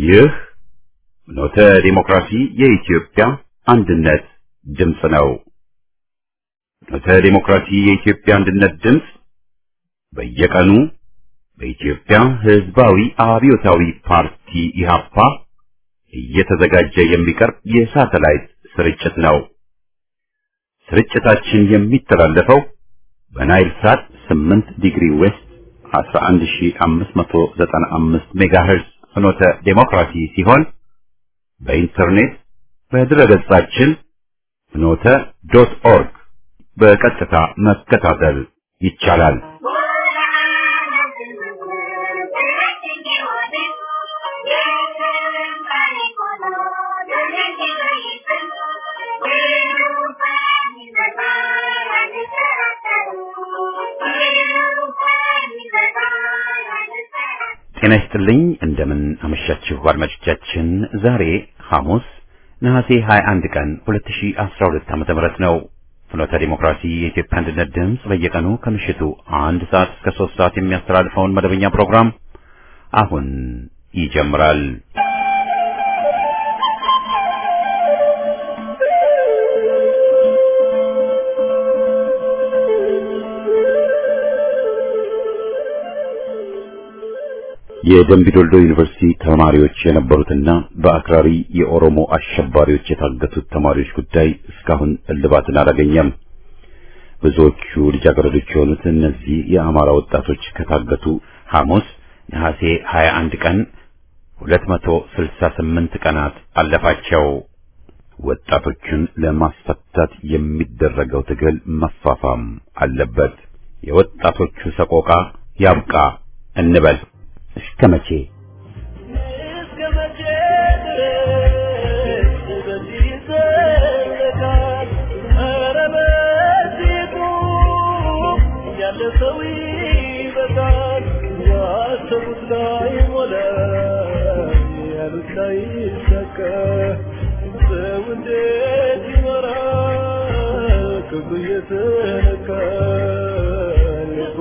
ይህ ኖተ ዲሞክራሲ የኢትዮጵያ አንድነት ድምፅ ነው። ኖተ ዲሞክራሲ የኢትዮጵያ አንድነት ድምፅ በየቀኑ በኢትዮጵያ ሕዝባዊ አብዮታዊ ፓርቲ ኢህአፓ እየተዘጋጀ የሚቀርብ የሳተላይት ስርጭት ነው። ስርጭታችን የሚተላለፈው በናይል ሳት 8 ዲግሪ ዌስት 11595 ሜጋሄርዝ ፍኖተ ዴሞክራሲ ሲሆን በኢንተርኔት በድረገጻችን ፍኖተ ዶት ኦርግ በቀጥታ መከታተል ይቻላል። ጤና ይስጥልኝ እንደምን አመሻችሁ አድማጮቻችን። ዛሬ ሐሙስ ነሐሴ 21 ቀን 2012 ዓ.ም ነው። ፍኖተ ዲሞክራሲ የኢትዮጵያ አንድነት ድምፅ በየቀኑ ከምሽቱ አንድ ሰዓት እስከ ሶስት ሰዓት የሚያስተላልፈውን መደበኛ ፕሮግራም አሁን ይጀምራል። የደምቢዶልዶ ዩኒቨርሲቲ ተማሪዎች የነበሩትና በአክራሪ የኦሮሞ አሸባሪዎች የታገቱት ተማሪዎች ጉዳይ እስካሁን እልባትን አላገኘም። ብዙዎቹ ልጃገረዶች የሆኑት እነዚህ የአማራ ወጣቶች ከታገቱ ሐሙስ ነሐሴ 21 ቀን 268 ቀናት አለፋቸው። ወጣቶቹን ለማስፈታት የሚደረገው ትግል መፋፋም አለበት። የወጣቶቹ ሰቆቃ ያብቃ እንበል። እስከ መቼ እስከ መቼ ድረስ በዚህ ይዘለቃል? ኧረ በዚህ ቁም፣ ያለ ሰው ይበቃል። ያሰቡት ላይሞላ፣ ያሉት ላይሳካ፣ ሰው እንዴት ይኖራል? ክፉ እየተነካ ልቡ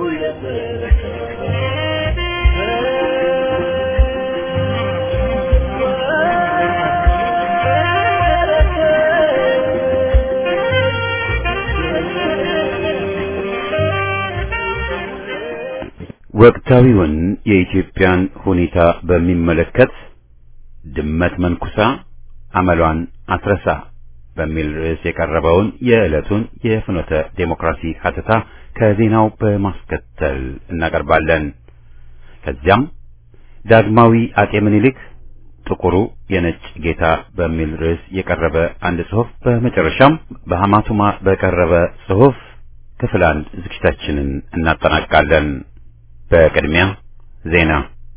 ወቅታዊውን የኢትዮጵያን ሁኔታ በሚመለከት ድመት መንኩሳ አመሏን አትረሳ በሚል ርዕስ የቀረበውን የዕለቱን የፍኖተ ዴሞክራሲ ሀተታ ከዜናው በማስከተል እናቀርባለን። ከዚያም ዳግማዊ አጤ ምኒልክ ጥቁሩ የነጭ ጌታ በሚል ርዕስ የቀረበ አንድ ጽሑፍ፣ በመጨረሻም በሐማቱማ በቀረበ ጽሑፍ ክፍል አንድ ዝግጅታችንን እናጠናቃለን። በቅድሚያ ዜና።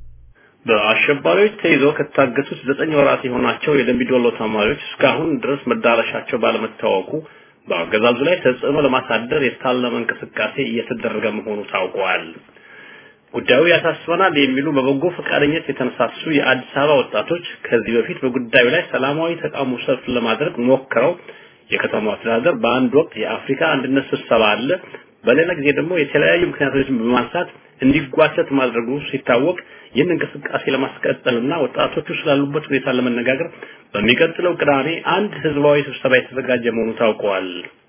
በአሸባሪዎች ተይዘው ከታገቱት ዘጠኝ ወራት የሆናቸው የደምቢዶሎ ተማሪዎች እስካሁን ድረስ መዳረሻቸው ባለመታወቁ በአገዛዙ ላይ ተጽዕኖ ለማሳደር የታለመ እንቅስቃሴ እየተደረገ መሆኑ ታውቋል። ጉዳዩ ያሳስበናል የሚሉ በበጎ ፈቃደኝነት የተነሳሱ የአዲስ አበባ ወጣቶች ከዚህ በፊት በጉዳዩ ላይ ሰላማዊ ተቃውሞ ሰልፍ ለማድረግ ሞክረው የከተማው አስተዳደር በአንድ ወቅት የአፍሪካ አንድነት ስብሰባ አለ፣ በሌላ ጊዜ ደግሞ የተለያዩ ምክንያቶችን በማንሳት እንዲጓተት ማድረጉ ሲታወቅ ይህን እንቅስቃሴ ለማስቀጠልና ወጣቶቹ ስላሉበት ሁኔታ ለመነጋገር በሚቀጥለው ቅዳሜ አንድ ህዝባዊ ስብሰባ የተዘጋጀ መሆኑ ታውቀዋል።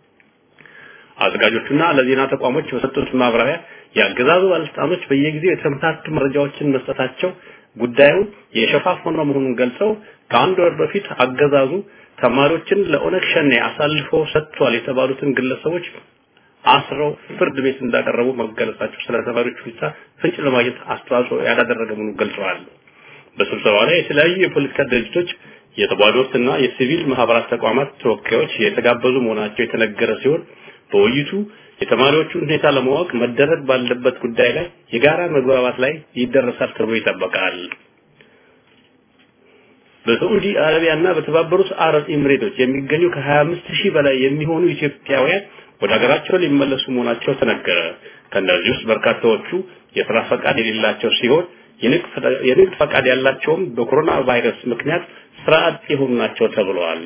አዘጋጆቹና ለዜና ተቋሞች በሰጡት ማብራሪያ የአገዛዙ ባለስልጣኖች በየጊዜው የተመታቱ መረጃዎችን መስጠታቸው ጉዳዩን የሸፋፈነ መሆኑን ገልጸው ከአንድ ወር በፊት አገዛዙ ተማሪዎችን ለኦነግ ሸኔ አሳልፎ ሰጥቷል የተባሉትን ግለሰቦች አስረው ፍርድ ቤት እንዳቀረቡ መገለጻቸው ስለ ተማሪዎች ሁኔታ ፍንጭ ለማግኘት አስተዋጽኦ ያላደረገ መሆኑን ገልጸዋል። በስብሰባው ላይ የተለያዩ የፖለቲካ ድርጅቶች የተባዶትና የሲቪል ማህበራት ተቋማት ተወካዮች የተጋበዙ መሆናቸው የተነገረ ሲሆን በውይይቱ የተማሪዎቹን ሁኔታ ለማወቅ መደረግ ባለበት ጉዳይ ላይ የጋራ መግባባት ላይ ይደረሳል ተብሎ ይጠበቃል። በሳዑዲ አረቢያና በተባበሩት አረብ ኤምሬቶች የሚገኙ ከ25 ሺህ በላይ የሚሆኑ ኢትዮጵያውያን ወደ ሀገራቸው ሊመለሱ መሆናቸው ተነገረ። ከእነዚህ ውስጥ በርካታዎቹ የስራ ፈቃድ የሌላቸው ሲሆን የንግድ ፈቃድ ያላቸውም በኮሮና ቫይረስ ምክንያት ስራ አጥ የሆኑ ናቸው ተብለዋል።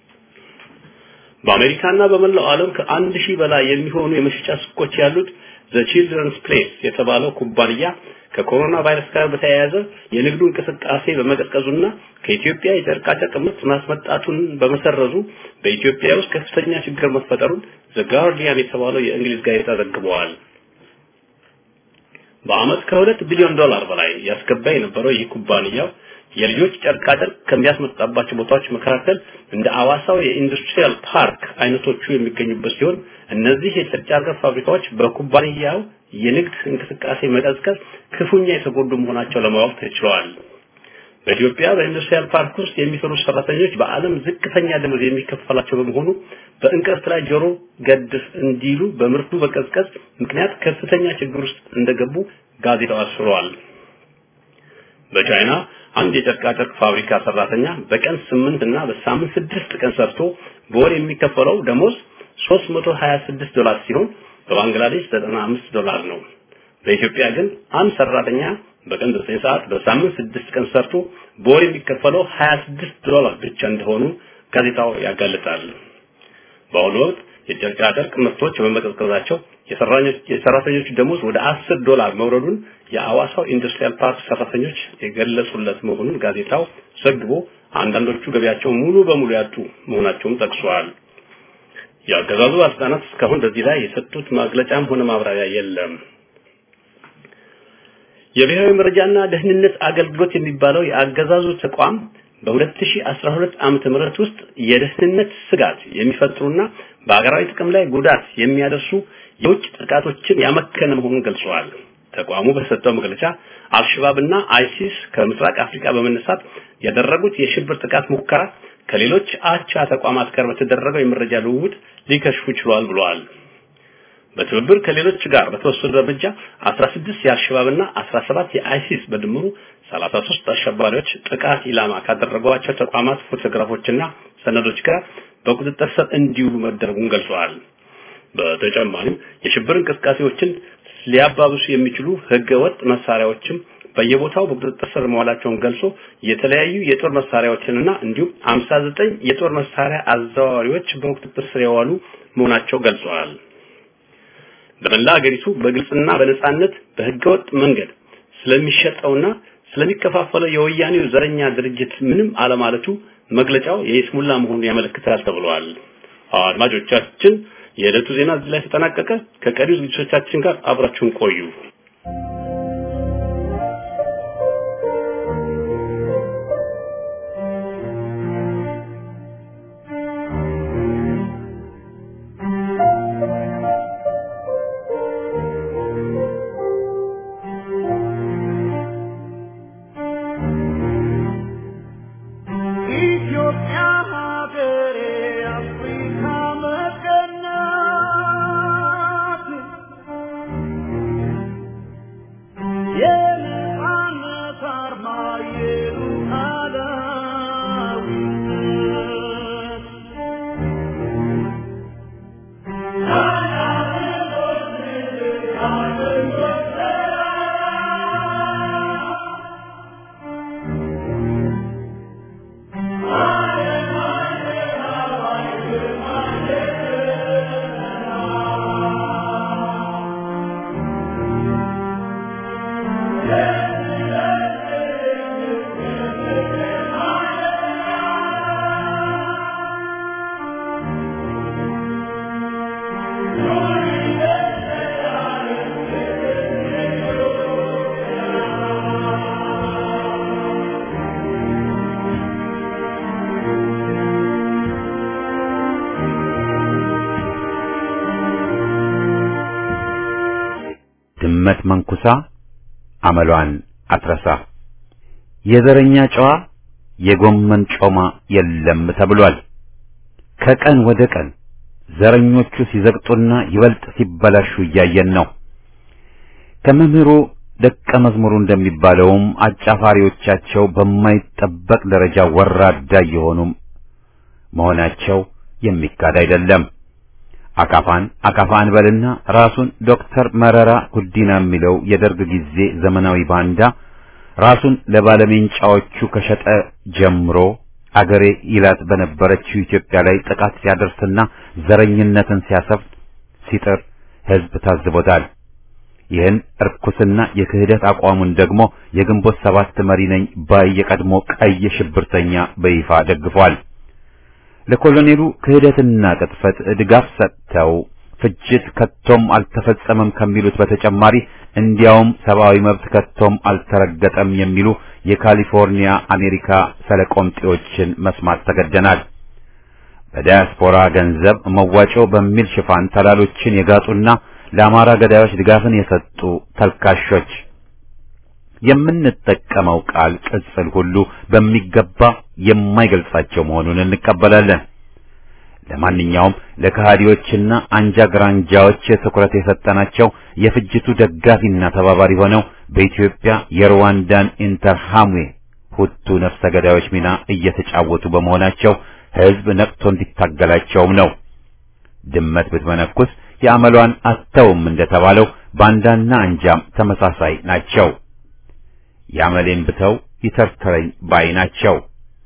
በአሜሪካና በመላው ዓለም ከአንድ ሺህ በላይ የሚሆኑ የመሸጫ ሱቆች ያሉት ዘ ቺልድረንስ ፕሌስ የተባለው ኩባንያ ከኮሮና ቫይረስ ጋር በተያያዘ የንግዱ እንቅስቃሴ በመቀዝቀዙና ከኢትዮጵያ የጨርቃጨርቅ ምርት ማስመጣቱን በመሰረዙ በኢትዮጵያ ውስጥ ከፍተኛ ችግር መፈጠሩን ዘ ጋርዲያን የተባለው የእንግሊዝ ጋዜጣ ዘግበዋል። በአመት ከሁለት ቢሊዮን ዶላር በላይ ያስገባ የነበረው ይህ ኩባንያው የልጆች ጨርቃጨርቅ ከሚያስመጣባቸው ቦታዎች መካከል እንደ አዋሳው የኢንዱስትሪያል ፓርክ አይነቶቹ የሚገኙበት ሲሆን እነዚህ የጨርቃጨርቅ ፋብሪካዎች በኩባንያው የንግድ እንቅስቃሴ መቀዝቀዝ ክፉኛ የተጎዱ መሆናቸው ለማወቅ ተችሏል። በኢትዮጵያ በኢንዱስትሪያል ፓርክ ውስጥ የሚሰሩ ሰራተኞች በዓለም ዝቅተኛ ደሞዝ የሚከፈላቸው በመሆኑ በእንቅርት ላይ ጆሮ ገድፍ እንዲሉ በምርቱ መቀዝቀዝ ምክንያት ከፍተኛ ችግር ውስጥ እንደገቡ ጋዜጣው አስፍሯል። በቻይና አንድ የጨርቃጨርቅ ፋብሪካ ሰራተኛ በቀን ስምንት እና በሳምንት ስድስት ቀን ሰርቶ በወር የሚከፈለው ደሞዝ 326 ዶላር ሲሆን በባንግላዴሽ 95 ዶላር ነው። በኢትዮጵያ ግን አንድ ሰራተኛ በቀን 9 ሰዓት በሳምንት 6 ቀን ሰርቶ በወር የሚከፈለው 26 ዶላር ብቻ እንደሆኑ ጋዜጣው ያጋልጣል። በአሁኑ ወቅት የጨርቃጨርቅ ምርቶች በመቀዝቀዛቸው የሰራተኞች ደሞዝ ወደ 10 ዶላር መውረዱን የአዋሳው ኢንዱስትሪያል ፓርክ ሰራተኞች የገለጹለት መሆኑን ጋዜጣው ዘግቦ አንዳንዶቹ ገቢያቸው ሙሉ በሙሉ ያጡ መሆናቸውን ጠቅሷል። የአገዛዙ ባለስልጣናት እስካሁን በዚህ ላይ የሰጡት መግለጫም ሆነ ማብራሪያ የለም። የብሔራዊ መረጃና ደህንነት አገልግሎት የሚባለው የአገዛዙ ተቋም በ2012 ዓመተ ምህረት ውስጥ የደህንነት ስጋት የሚፈጥሩና በአገራዊ ጥቅም ላይ ጉዳት የሚያደርሱ የውጭ ጥቃቶችን ያመከነ መሆኑን ገልጸዋል። ተቋሙ በሰጠው መግለጫ አልሸባብና አይሲስ ከምስራቅ አፍሪካ በመነሳት ያደረጉት የሽብር ጥቃት ሙከራ ከሌሎች አቻ ተቋማት ጋር በተደረገው የመረጃ ልውውጥ ሊከሽፉ ችሏል ብለዋል። በትብብር ከሌሎች ጋር በተወሰደ እርምጃ 16 የአልሸባብና 17 የአይሲስ በድምሩ 33 አሸባሪዎች ጥቃት ኢላማ ካደረጓቸው ተቋማት ፎቶግራፎችና ሰነዶች ጋር በቁጥጥር ስር እንዲውሉ መደረጉን ገልጸዋል። በተጨማሪም የሽብር እንቅስቃሴዎችን ሊያባብሱ የሚችሉ ህገወጥ መሳሪያዎችም በየቦታው በቁጥጥር ስር መዋላቸውን ገልጾ የተለያዩ የጦር መሳሪያዎችንና እንዲሁም 59 የጦር መሳሪያ አዘዋዋሪዎች በቁጥጥር ስር የዋሉ መሆናቸው ገልጸዋል። በመላ ሀገሪቱ በግልጽና በነጻነት በህገወጥ መንገድ ስለሚሸጠውና ስለሚከፋፈለው የወያኔው ዘረኛ ድርጅት ምንም አለማለቱ መግለጫው የይስሙላ መሆኑን ያመለክታል ተብሏል። አድማጮቻችን የዕለቱ ዜና እዚህ ላይ ተጠናቀቀ። ከቀሪው ዝግጅቶቻችን ጋር አብራችሁን ቆዩ። ድመት መንኩሳ አመሏን አትረሳ። የዘረኛ ጨዋ የጎመን ጮማ የለም ተብሏል። ከቀን ወደ ቀን ዘረኞቹ ሲዘግጡና ይበልጥ ሲበላሹ እያየን ነው። ከመምህሩ ደቀ መዝሙሩ እንደሚባለውም አጫፋሪዎቻቸው በማይጠበቅ ደረጃ ወራዳ የሆኑም መሆናቸው የሚካድ አይደለም። አካፋን አካፋ እንበልና ራሱን ዶክተር መረራ ጉዲና የሚለው የደርግ ጊዜ ዘመናዊ ባንዳ ራሱን ለባለሜንጫዎቹ ከሸጠ ጀምሮ አገሬ ይላት በነበረችው ኢትዮጵያ ላይ ጥቃት ሲያደርስና ዘረኝነትን ሲያሰፍን ሲጥር ሕዝብ ታዝቦታል። ይህን እርኩስና የክህደት አቋሙን ደግሞ የግንቦት ሰባት መሪ ነኝ ባይ የቀድሞ ቀይ ሽብርተኛ በይፋ ደግፏል። ለኮሎኔሉ ክህደትና ቅጥፈት ድጋፍ ሰጥተው ፍጅት ከቶም አልተፈጸመም ከሚሉት በተጨማሪ እንዲያውም ሰብአዊ መብት ከቶም አልተረገጠም የሚሉ የካሊፎርኒያ አሜሪካ ሰለቆምጤዎችን መስማት ተገደናል። በዲያስፖራ ገንዘብ መዋጮ በሚል ሽፋን ተላሎችን የጋጡና ለአማራ ገዳዮች ድጋፍን የሰጡ ተልካሾች የምንጠቀመው ቃል ቅጽል ሁሉ በሚገባ የማይገልጻቸው መሆኑን እንቀበላለን። ለማንኛውም ለከሃዲዎችና አንጃ ግራንጃዎች ትኩረት የሰጠናቸው የፍጅቱ ደጋፊና ተባባሪ ሆነው በኢትዮጵያ የሩዋንዳን ኢንተርሃምዌ ሁቱ ነፍሰ ገዳዮች ሚና እየተጫወቱ በመሆናቸው ሕዝብ ነቅቶ እንዲታገላቸውም ነው። ድመት ብትመነኩስ የአመሏን አተውም እንደተባለው ባንዳና አንጃም ተመሳሳይ ናቸው። ያመሌን ብተው ይተርተረኝ ባይ ናቸው።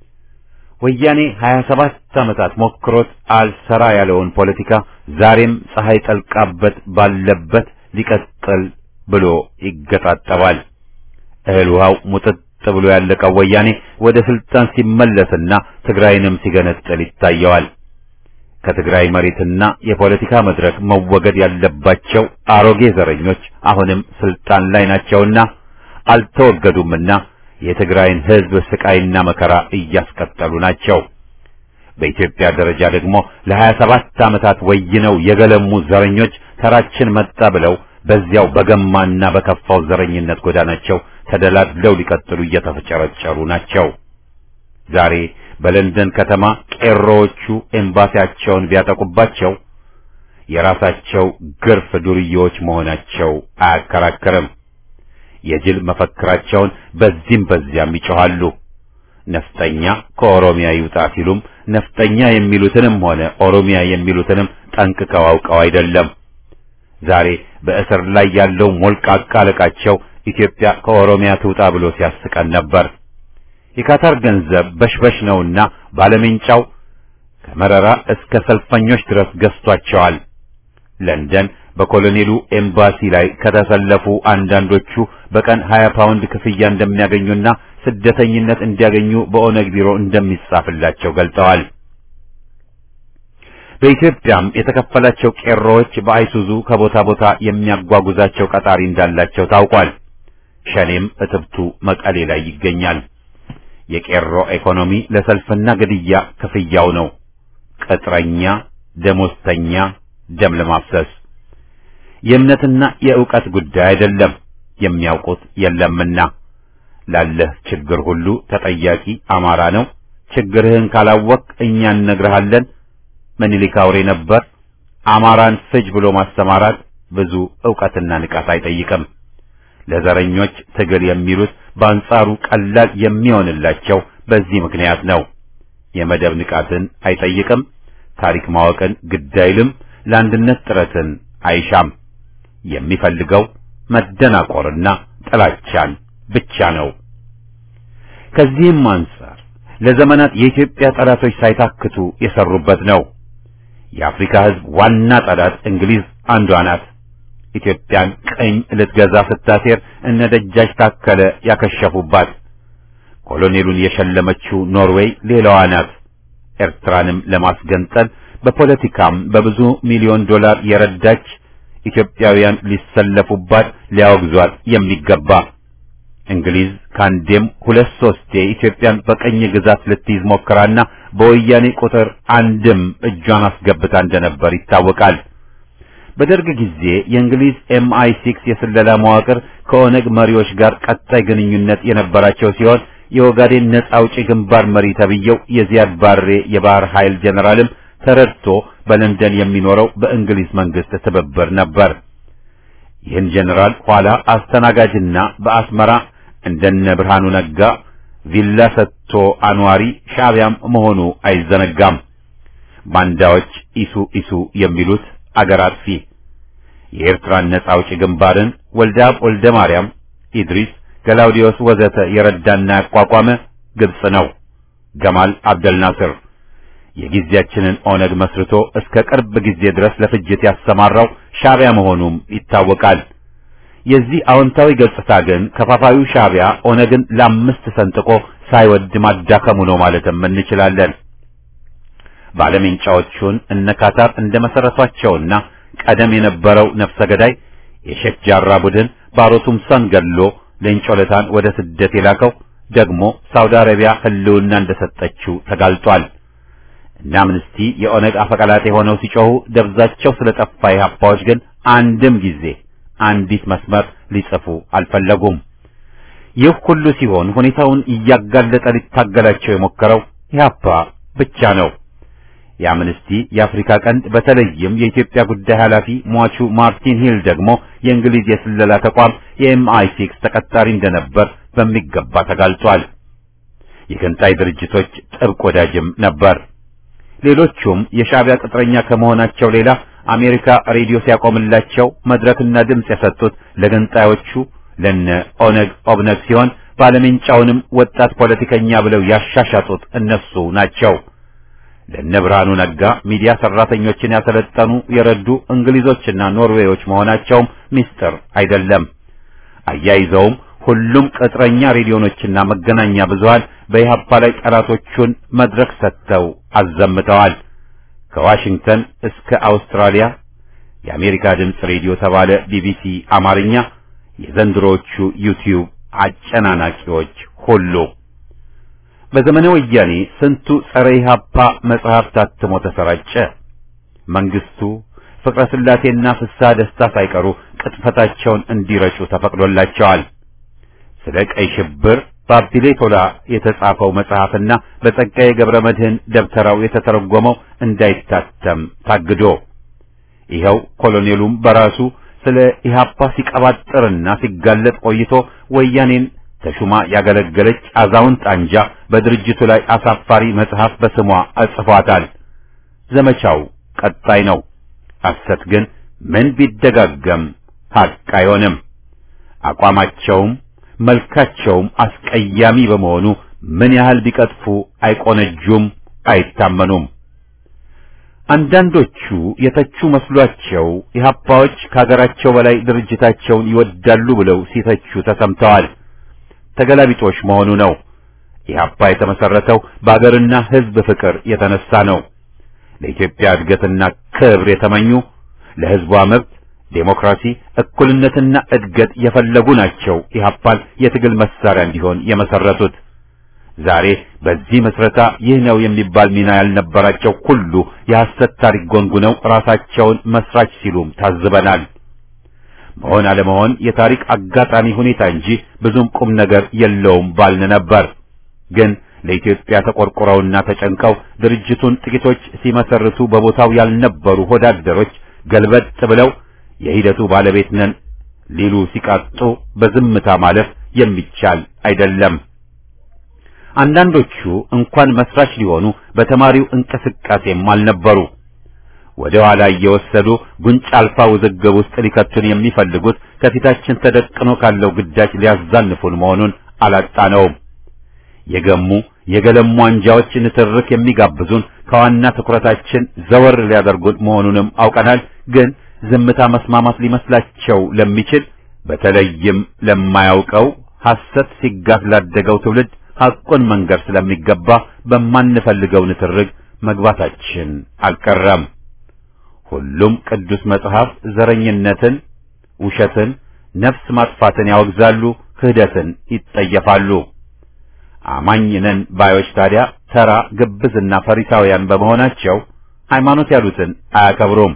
ወያኔ 27 ዓመታት ሞክሮት አልሰራ ያለውን ፖለቲካ ዛሬም ፀሐይ ጠልቃበት ባለበት ሊቀጥል ብሎ ይገጣጠባል። እህል ውሃው ሙጥጥ ብሎ ያለቀው ወያኔ ወደ ስልጣን ሲመለስና ትግራይንም ሲገነጥል ይታየዋል። ከትግራይ መሬትና የፖለቲካ መድረክ መወገድ ያለባቸው አሮጌ ዘረኞች አሁንም ስልጣን ላይ ናቸውና አልተወገዱምና የትግራይን ሕዝብ ስቃይና መከራ እያስቀጠሉ ናቸው። በኢትዮጵያ ደረጃ ደግሞ ለሀያ ሰባት ዓመታት ወይነው የገለሙ ዘረኞች ተራችን መጣ ብለው በዚያው በገማና በከፋው ዘረኝነት ጎዳናቸው ተደላድለው ሊቀጥሉ እየተፈጨረጨሩ ናቸው። ዛሬ በለንደን ከተማ ቄሮዎቹ ኤምባሲያቸውን ቢያጠቁባቸው የራሳቸው ግርፍ ዱርዬዎች መሆናቸው አያከራክርም። የጅል መፈክራቸውን በዚህም በዚያም ይጮኻሉ። ነፍጠኛ ከኦሮሚያ ይውጣ ሲሉም ነፍጠኛ የሚሉትንም ሆነ ኦሮሚያ የሚሉትንም ጠንቅቀው አውቀው አይደለም። ዛሬ በእስር ላይ ያለው ሞልቃቃ አለቃቸው ኢትዮጵያ ከኦሮሚያ ትውጣ ብሎ ሲያስቀን ነበር። የካታር ገንዘብ በሽበሽ ነውና ባለሜንጫው ከመረራ እስከ ሰልፈኞች ድረስ ገዝቷቸዋል። ለንደን በኮሎኔሉ ኤምባሲ ላይ ከተሰለፉ አንዳንዶቹ በቀን 20 ፓውንድ ክፍያ እንደሚያገኙና ስደተኝነት እንዲያገኙ በኦነግ ቢሮ እንደሚጻፍላቸው ገልጠዋል። በኢትዮጵያም የተከፈላቸው ቄሮዎች በአይሱዙ ከቦታ ቦታ የሚያጓጉዛቸው ቀጣሪ እንዳላቸው ታውቋል። ሸኔም እትብቱ መቀሌ ላይ ይገኛል። የቄሮ ኢኮኖሚ ለሰልፍና ግድያ ክፍያው ነው። ቅጥረኛ፣ ደሞዝተኛ፣ ደም ለማፍሰስ የእምነትና የእውቀት ጉዳይ አይደለም። የሚያውቁት የለምና ላለህ ችግር ሁሉ ተጠያቂ አማራ ነው። ችግርህን ካላወቅ እኛ እነግርሃለን። ምኒልክ አውሬ ነበር። አማራን ፍጅ ብሎ ማስተማራት ብዙ ዕውቀትና ንቃት አይጠይቅም። ለዘረኞች ትግል የሚሉት በአንጻሩ ቀላል የሚሆንላቸው በዚህ ምክንያት ነው። የመደብ ንቃትን አይጠይቅም። ታሪክ ማወቅን ግድ አይልም። ለአንድነት ጥረትን አይሻም። የሚፈልገው መደናቆርና ጥላቻን ብቻ ነው። ከዚህም አንጻር ለዘመናት የኢትዮጵያ ጠላቶች ሳይታክቱ የሰሩበት ነው። የአፍሪካ ሕዝብ ዋና ጠላት እንግሊዝ አንዷ ናት። ኢትዮጵያን ቀኝ ልትገዛ ስታሴር እነ ደጃች ታከለ ያከሸፉባት። ኮሎኔሉን የሸለመችው ኖርዌይ ሌላዋ ናት። ኤርትራንም ለማስገንጠል በፖለቲካም በብዙ ሚሊዮን ዶላር የረዳች ኢትዮጵያውያን ሊሰለፉባት ሊያወግዟት የሚገባ እንግሊዝ ካንዴም ሁለት ሶስቴ ኢትዮጵያን በቀኝ ግዛት ልትይዝ ሞክራና በወያኔ ቁጥር አንድም እጇን አስገብታ እንደነበር ይታወቃል። በደርግ ጊዜ የእንግሊዝ ኤምአይ ሲክስ የስለላ መዋቅር ከኦነግ መሪዎች ጋር ቀጣይ ግንኙነት የነበራቸው ሲሆን የኦጋዴን ነጻ አውጪ ግንባር መሪ ተብየው የዚያድ ባሬ የባህር ኃይል ጀነራልም ተረድቶ በለንደን የሚኖረው በእንግሊዝ መንግስት ትብብር ነበር። ይህን ጀነራል ኋላ አስተናጋጅና በአስመራ እንደነ ብርሃኑ ነጋ ቪላ ሰጥቶ አኗሪ ሻዕቢያም መሆኑ አይዘነጋም። ባንዳዎች ኢሱ ኢሱ የሚሉት አገር አጥፊ የኤርትራን ነጻ አውጪ ግንባርን ወልደ አብ ወልደ ማርያም፣ ኢድሪስ፣ ገላውዲዮስ ወዘተ የረዳና ያቋቋመ ግብጽ ነው። ገማል አብደል ናስር የጊዜያችንን ኦነግ መስርቶ እስከ ቅርብ ጊዜ ድረስ ለፍጅት ያሰማራው ሻዕቢያ መሆኑም ይታወቃል። የዚህ አዎንታዊ ገጽታ ግን ከፋፋዩ ሻዕቢያ ኦነግን ለአምስት ሰንጥቆ ሳይወድ ማዳከሙ ነው ማለትም እንችላለን። ባለሜንጫዎቹን እነ ካታር እንደ መሰረቷቸውና ቀደም የነበረው ነፍሰ ገዳይ የሼክ ጃራ ቡድን ባሮ ቱምሳን ገድሎ ሌንጮለታን ወደ ስደት የላከው ደግሞ ሳውዲ አረቢያ ሕልውና እንደሰጠችው ተጋልጧል። እና አምነስቲ የኦነግ አፈቀላጤ ሆነው ሲጮሁ ደብዛቸው ስለጠፋ ኢህአፓዎች ግን አንድም ጊዜ አንዲት መስመር ሊጽፉ አልፈለጉም። ይህ ሁሉ ሲሆን ሁኔታውን እያጋለጠ ሊታገላቸው የሞከረው ኢህአፓ ብቻ ነው። የአምነስቲ የአፍሪካ ቀንድ በተለይም የኢትዮጵያ ጉዳይ ኃላፊ ሟቹ ማርቲን ሂል ደግሞ የእንግሊዝ የስለላ ተቋም የኤምአይ ሲክስ ተቀጣሪ እንደነበር በሚገባ ተጋልጧል። የገንጣይ ድርጅቶች ጥብቅ ወዳጅም ነበር። ሌሎቹም የሻዕቢያ ቅጥረኛ ከመሆናቸው ሌላ አሜሪካ ሬዲዮ ሲያቆምላቸው መድረክና ድምፅ የሰጡት ለገንጣዮቹ ለነ ኦነግ ኦብነግ ሲሆን ባለሜንጫውንም ወጣት ፖለቲከኛ ብለው ያሻሻጡት እነሱ ናቸው። ለነ ብርሃኑ ነጋ ሚዲያ ሰራተኞችን ያሰለጠኑ የረዱ እንግሊዞችና ኖርዌዮች መሆናቸውም ሚስጥር አይደለም። አያይዘውም ሁሉም ቅጥረኛ ሬዲዮኖችና መገናኛ ብዙሃን በኢህአፓ ላይ ጠላቶቹን መድረክ ሰጥተው አዘምተዋል። ከዋሽንግተን እስከ አውስትራሊያ የአሜሪካ ድምፅ ሬዲዮ ተባለ ቢቢሲ አማርኛ፣ የዘንድሮዎቹ ዩቲዩብ አጨናናቂዎች ሁሉ በዘመነ ወያኔ ስንቱ ጸረ ኢህአፓ መጽሐፍ ታትሞ ተሰራጨ። መንግስቱ ፍቅረ ስላሴና ፍስሐ ደስታ ሳይቀሩ ቅጥፈታቸውን እንዲረጩ ተፈቅዶላቸዋል። ስለ ቀይ ሽብር በአቢሌ ቶላ የተጻፈው መጽሐፍና በጸጋዬ ገብረ መድህን ደብተራው የተተረጎመው እንዳይታተም ታግዶ ይኸው ኮሎኔሉም በራሱ ስለ ኢህአፓ ሲቀባጥርና ሲጋለጥ ቆይቶ ወያኔን ተሹማ ያገለገለች አዛውንት አንጃ በድርጅቱ ላይ አሳፋሪ መጽሐፍ በስሟ አጽፏታል። ዘመቻው ቀጣይ ነው። ሐሰት ግን ምን ቢደጋገም ሐቅ አይሆንም። አቋማቸውም መልካቸውም አስቀያሚ በመሆኑ ምን ያህል ቢቀጥፉ አይቆነጁም፣ አይታመኑም። አንዳንዶቹ የተቹ መስሏቸው ኢህአፓዎች ከሀገራቸው በላይ ድርጅታቸውን ይወዳሉ ብለው ሲተቹ ተሰምተዋል። ተገላቢጦሽ መሆኑ ነው። ኢህአፓ የተመሰረተው በአገርና ሕዝብ ፍቅር የተነሳ ነው። ለኢትዮጵያ እድገትና ክብር የተመኙ ለሕዝቧ መብት፣ ዴሞክራሲ፣ እኩልነትና እድገት የፈለጉ ናቸው ኢህአፓን የትግል መሳሪያ እንዲሆን የመሰረቱት። ዛሬ በዚህ ምስረታ ይህ ነው የሚባል ሚና ያልነበራቸው ሁሉ የሐሰት ታሪክ ጎንጉነው ራሳቸውን መስራች ሲሉም ታዝበናል። መሆን አለመሆን የታሪክ አጋጣሚ ሁኔታ እንጂ ብዙም ቁም ነገር የለውም ባልን ነበር። ግን ለኢትዮጵያ ተቆርቁረውና ተጨንቀው ድርጅቱን ጥቂቶች ሲመሰርቱ በቦታው ያልነበሩ ሆዳደሮች ገልበጥ ብለው የሂደቱ ባለቤት ነን ሊሉ ሲቃጡ በዝምታ ማለፍ የሚቻል አይደለም። አንዳንዶቹ እንኳን መስራች ሊሆኑ በተማሪው እንቅስቃሴም አልነበሩ። ወደ ኋላ እየወሰዱ ጉንጭ አልፋ ውዝግብ ውስጥ ሊከቱን የሚፈልጉት ከፊታችን ተደቅኖ ካለው ግዳጅ ሊያዛንፉን መሆኑን አላጣነውም። የገሙ የገለሙ አንጃዎች ንትርክ የሚጋብዙን ከዋና ትኩረታችን ዘወር ሊያደርጉን መሆኑንም አውቀናል። ግን ዝምታ መስማማት ሊመስላቸው ለሚችል በተለይም ለማያውቀው ሐሰት ሲጋት ላደገው ትውልድ ሐቁን መንገር ስለሚገባ በማንፈልገው ንትርክ መግባታችን አልቀረም። ሁሉም ቅዱስ መጽሐፍ ዘረኝነትን፣ ውሸትን፣ ነፍስ ማጥፋትን ያወግዛሉ፣ ክህደትን ይጠየፋሉ። አማኝ ነን ባዮች ታዲያ ተራ ግብዝና ፈሪሳውያን በመሆናቸው ሃይማኖት ያሉትን አያከብሩም።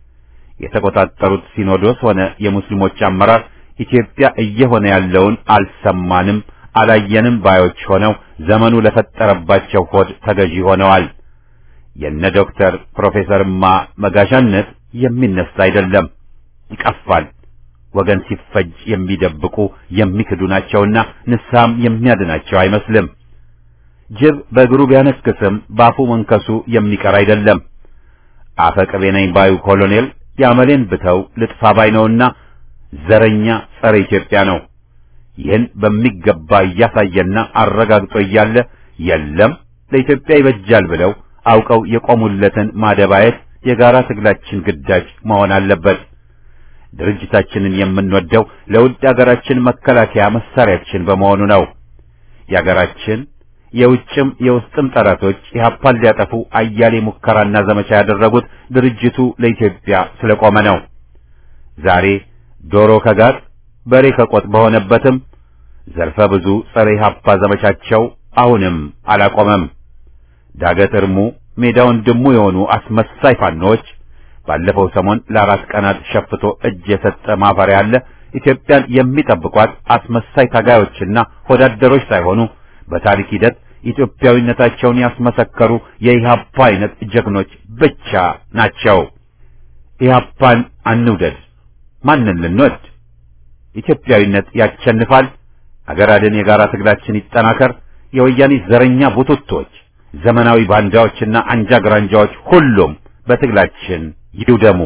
የተቆጣጠሩት ሲኖዶስ ሆነ የሙስሊሞች አመራር ኢትዮጵያ እየሆነ ያለውን አልሰማንም አላየንም ባዮች ሆነው ዘመኑ ለፈጠረባቸው ሆድ ተገዢ ሆነዋል። የነ ዶክተር ፕሮፌሰርማ መጋዣነት የሚነሳ አይደለም፣ ይቀፋል። ወገን ሲፈጅ የሚደብቁ የሚክዱ ናቸውና ንስሐም የሚያድናቸው አይመስልም። ጅብ በእግሩ ቢያነክስም በአፉ መንከሱ የሚቀር አይደለም። አፈቅቤ ነኝ ባዩ ኮሎኔል የአመሌን ብተው ልጥፋ ባይ ነውና ዘረኛ ጸረ ኢትዮጵያ ነው። ይህን በሚገባ እያሳየና አረጋግጦ እያለ የለም ለኢትዮጵያ ይበጃል ብለው አውቀው የቆሙለትን ማደባየት የጋራ ትግላችን ግዳጅ መሆን አለበት። ድርጅታችንን የምንወደው ለውድ አገራችን መከላከያ መሳሪያችን በመሆኑ ነው። የአገራችን የውጭም የውስጥም ጠላቶች ኢህአፓን ሊያጠፉ አያሌ ሙከራና ዘመቻ ያደረጉት ድርጅቱ ለኢትዮጵያ ስለቆመ ነው። ዛሬ ዶሮ ከጋጥ በሬ ከቆጥ በሆነበትም ዘርፈ ብዙ ጸረ ኢህአፓ ዘመቻቸው አሁንም አላቆመም። ዳገት እርሙ ሜዳውን ድሙ የሆኑ አስመሳይ ፋኖች ባለፈው ሰሞን ለአራት ቀናት ሸፍቶ እጅ የሰጠ ማፈሪያ አለ። ኢትዮጵያን የሚጠብቋት አስመሳይ ታጋዮችና ወዳደሮች ሳይሆኑ በታሪክ ሂደት ኢትዮጵያዊነታቸውን ያስመሰከሩ የኢህአፓ አይነት ጀግኖች ብቻ ናቸው። ኢህአፓን አንውደድ፣ ማንን ልንወድ? ኢትዮጵያዊነት ያሸንፋል። አገር አድን የጋራ ትግላችን ይጠናከር። የወያኔ ዘረኛ ቡትቶች፣ ዘመናዊ ባንዳዎችና አንጃ ግራንጃዎች ሁሉም በትግላችን ይውደሙ።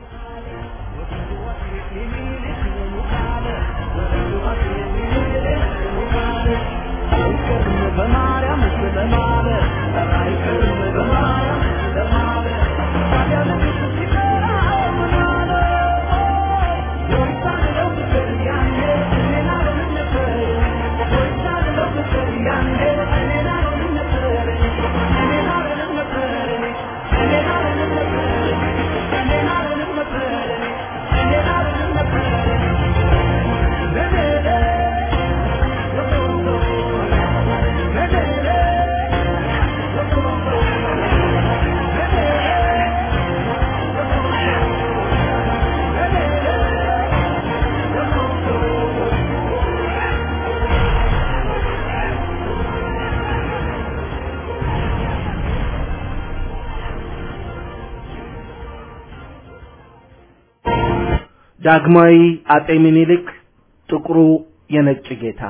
ዳግማዊ አጤ ምኒልክ ጥቁሩ የነጭ ጌታ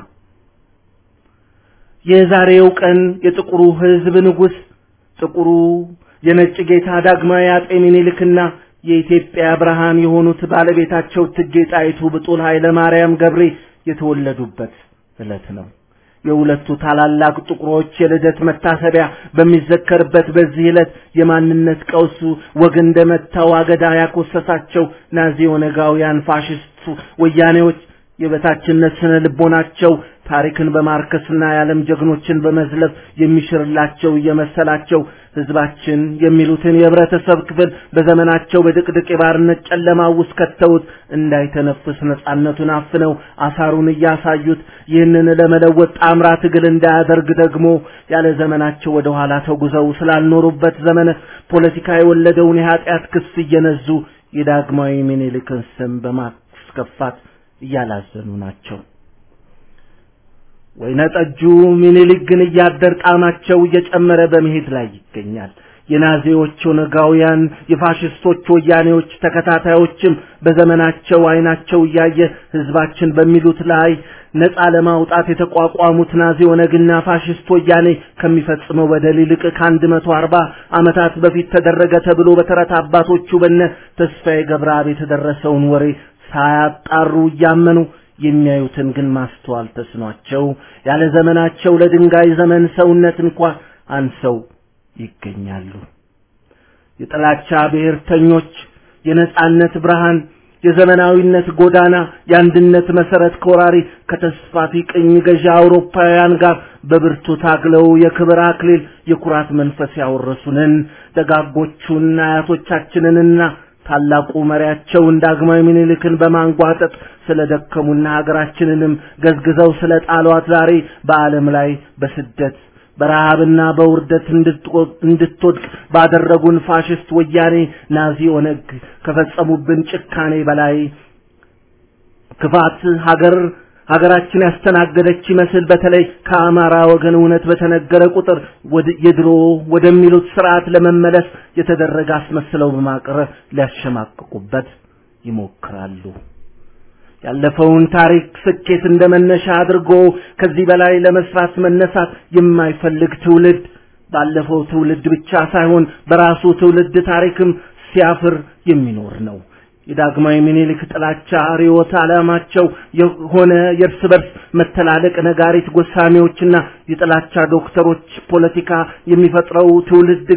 የዛሬው ቀን የጥቁሩ ሕዝብ ንጉሥ ጥቁሩ የነጭ ጌታ ዳግማዊ አጤ ምኒልክና የኢትዮጵያ ብርሃን የሆኑት ባለቤታቸው እቴጌ ጣይቱ ብጡል ኃይለ ማርያም ገብሬ የተወለዱበት ዕለት ነው። የሁለቱ ታላላቅ ጥቁሮች የልደት መታሰቢያ በሚዘከርበት በዚህ ዕለት የማንነት ቀውሱ ወግ እንደመታው አገዳ ያኮሰሳቸው ናዚ ኦነጋውያን ፋሽስት ወያኔዎች የበታችነት ስነ ልቦናቸው ታሪክን በማርከስና የዓለም ጀግኖችን በመዝለፍ የሚሽርላቸው እየመሰላቸው ህዝባችን የሚሉትን የህብረተሰብ ክፍል በዘመናቸው በድቅድቅ የባርነት ጨለማ ውስጥ ከተውት እንዳይተነፍስ ነጻነቱን አፍነው አሳሩን እያሳዩት ይህንን ለመለወጥ ጣምራ ትግል እንዳያደርግ ደግሞ ያለ ዘመናቸው ወደ ኋላ ተጉዘው ስላልኖሩበት ዘመነ ፖለቲካ የወለደውን የኃጢአት ክስ እየነዙ የዳግማዊ ምኒልክን ስም በማስከፋት እያላዘኑ ናቸው። ወይነ ጠጁ ምኒልክ ግን እያደር ጣዕማቸው እየጨመረ በመሄድ ላይ ይገኛል። የናዚዎች ኦነጋውያን፣ የፋሽስቶች ወያኔዎች ተከታታዮችም በዘመናቸው አይናቸው እያየ ህዝባችን በሚሉት ላይ ነፃ ለማውጣት የተቋቋሙት ናዚ ኦነግና ፋሽስት ወያኔ ከሚፈጽመው በደል ይልቅ ከአንድ መቶ አርባ ዓመታት በፊት ተደረገ ተብሎ በተረት አባቶቹ በነ ተስፋዬ ገብረአብ የተደረሰውን ወሬ ሳያጣሩ እያመኑ የሚያዩትን ግን ማስተዋል ተስኗቸው ያለ ዘመናቸው ለድንጋይ ዘመን ሰውነት እንኳ አንሰው ይገኛሉ። የጥላቻ ብሔርተኞች የነጻነት ብርሃን የዘመናዊነት ጎዳና የአንድነት መሰረት ከወራሪ ከተስፋፊ ቅኝ ገዢ አውሮፓውያን ጋር በብርቱ ታግለው የክብር አክሊል የኩራት መንፈስ ያወረሱንን ደጋጎቹን አያቶቻችንንና ታላቁ መሪያቸውን ዳግማዊ ምኒልክን በማንጓጠጥ ስለደከሙና ሀገራችንንም ገዝግዘው ስለ ጣሏት ዛሬ በዓለም ላይ በስደት በረሃብና በውርደት እንድትወድቅ ባደረጉን ፋሽስት ወያኔ ናዚ ኦነግ ከፈጸሙብን ጭካኔ በላይ ክፋት ሀገር ሀገራችን ያስተናገደች ይመስል በተለይ ከአማራ ወገን እውነት በተነገረ ቁጥር የድሮ ወደሚሉት ስርዓት ለመመለስ የተደረገ አስመስለው በማቅረብ ሊያሸማቅቁበት ይሞክራሉ። ያለፈውን ታሪክ ስኬት እንደ መነሻ አድርጎ ከዚህ በላይ ለመስራት መነሳት የማይፈልግ ትውልድ ባለፈው ትውልድ ብቻ ሳይሆን በራሱ ትውልድ ታሪክም ሲያፍር የሚኖር ነው። የዳግማዊ ምኒልክ ጥላቻ ርዕዮተ ዓላማቸው የሆነ የእርስ በርስ መተላለቅ ነጋሪት ጎሳሚዎችና የጥላቻ ዶክተሮች ፖለቲካ የሚፈጥረው ትውልድ ግን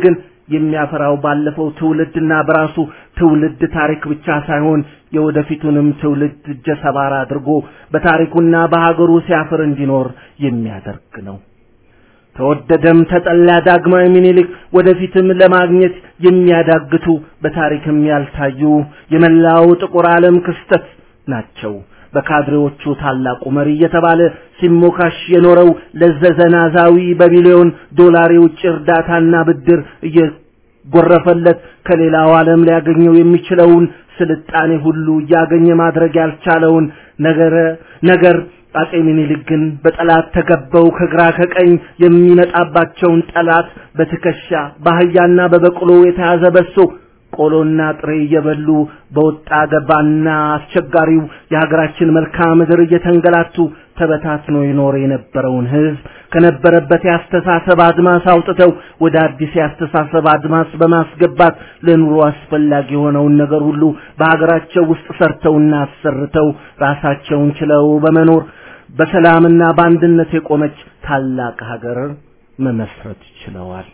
የሚያፈራው ባለፈው ትውልድና በራሱ ትውልድ ታሪክ ብቻ ሳይሆን የወደፊቱንም ትውልድ እጀ ሰባራ አድርጎ በታሪኩና በሀገሩ ሲያፍር እንዲኖር የሚያደርግ ነው። ተወደደም ተጠላ ዳግማዊ ምኒልክ ወደፊትም ለማግኘት የሚያዳግቱ በታሪክም ያልታዩ የመላው ጥቁር ዓለም ክስተት ናቸው። በካድሬዎቹ ታላቁ መሪ እየተባለ ሲሞካሽ የኖረው ለዘዘናዛዊ በቢሊዮን ዶላር የውጭ እርዳታና ብድር እየጎረፈለት ከሌላው ዓለም ሊያገኘው የሚችለውን ስልጣኔ ሁሉ እያገኘ ማድረግ ያልቻለውን ነገረ ነገር አጼ ምኒልክ ግን በጠላት ተከበው ከግራ ከቀኝ የሚመጣባቸውን ጠላት በትከሻ በአህያና በበቅሎ የተያዘ በሶ ቆሎና ጥሬ እየበሉ በወጣ ገባና አስቸጋሪው የሀገራችን መልክዓ ምድር እየተንገላቱ ተበታትኖ ይኖር የነበረውን ሕዝብ ከነበረበት የአስተሳሰብ አድማስ አውጥተው ወደ አዲስ የአስተሳሰብ አድማስ በማስገባት ለኑሮ አስፈላጊ የሆነውን ነገር ሁሉ በሀገራቸው ውስጥ ሰርተውና አሰርተው ራሳቸውን ችለው በመኖር በሰላምና በአንድነት የቆመች ታላቅ ሀገር መመስረት ችለዋል።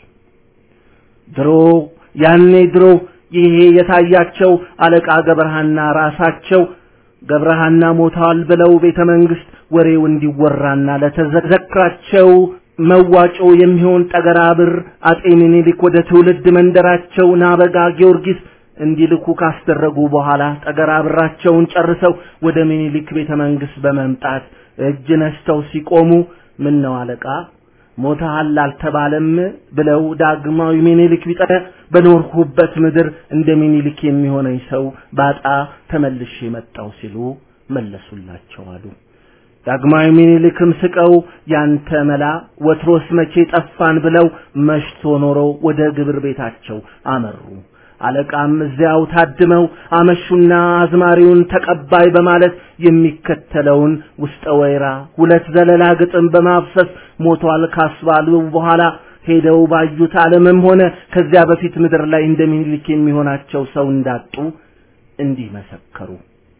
ድሮ ያኔ ድሮ ይሄ የታያቸው አለቃ ገብረሃና ራሳቸው ገብረሃና ሞተዋል ብለው ቤተ መንግስት ወሬው እንዲወራና ለተዘክራቸው መዋጮ የሚሆን ጠገራ ብር አጼ ምኒልክ ወደ ትውልድ መንደራቸው ናበጋ ጊዮርጊስ እንዲልኩ ካስደረጉ በኋላ ጠገራ ብራቸውን ጨርሰው ወደ ምኒልክ ቤተ መንግስት በመምጣት እጅ ነስተው ሲቆሙ ምን ነው አለቃ ሞተሃል አልተባለም ብለው ዳግማዊ ምኒልክ ቢጠረ በኖርኩበት ምድር እንደ ምኒልክ የሚሆነኝ ሰው ባጣ ተመልሼ መጣው ሲሉ መለሱላቸው አሉ። ዳግማዊ ምኒልክም ስቀው ያንተ መላ ወትሮስ መቼ ጠፋን ብለው መሽቶ ኖሮ ወደ ግብር ቤታቸው አመሩ። አለቃም እዚያው ታድመው አመሹና አዝማሪውን ተቀባይ በማለት የሚከተለውን ውስጠ ወይራ ሁለት ዘለላ ግጥም በማፍሰስ ሞቷል ካስባሉ በኋላ ሄደው ባዩት ዓለምም ሆነ ከዚያ በፊት ምድር ላይ እንደ ምኒልክ የሚሆናቸው ሰው እንዳጡ እንዲህ መሰከሩ።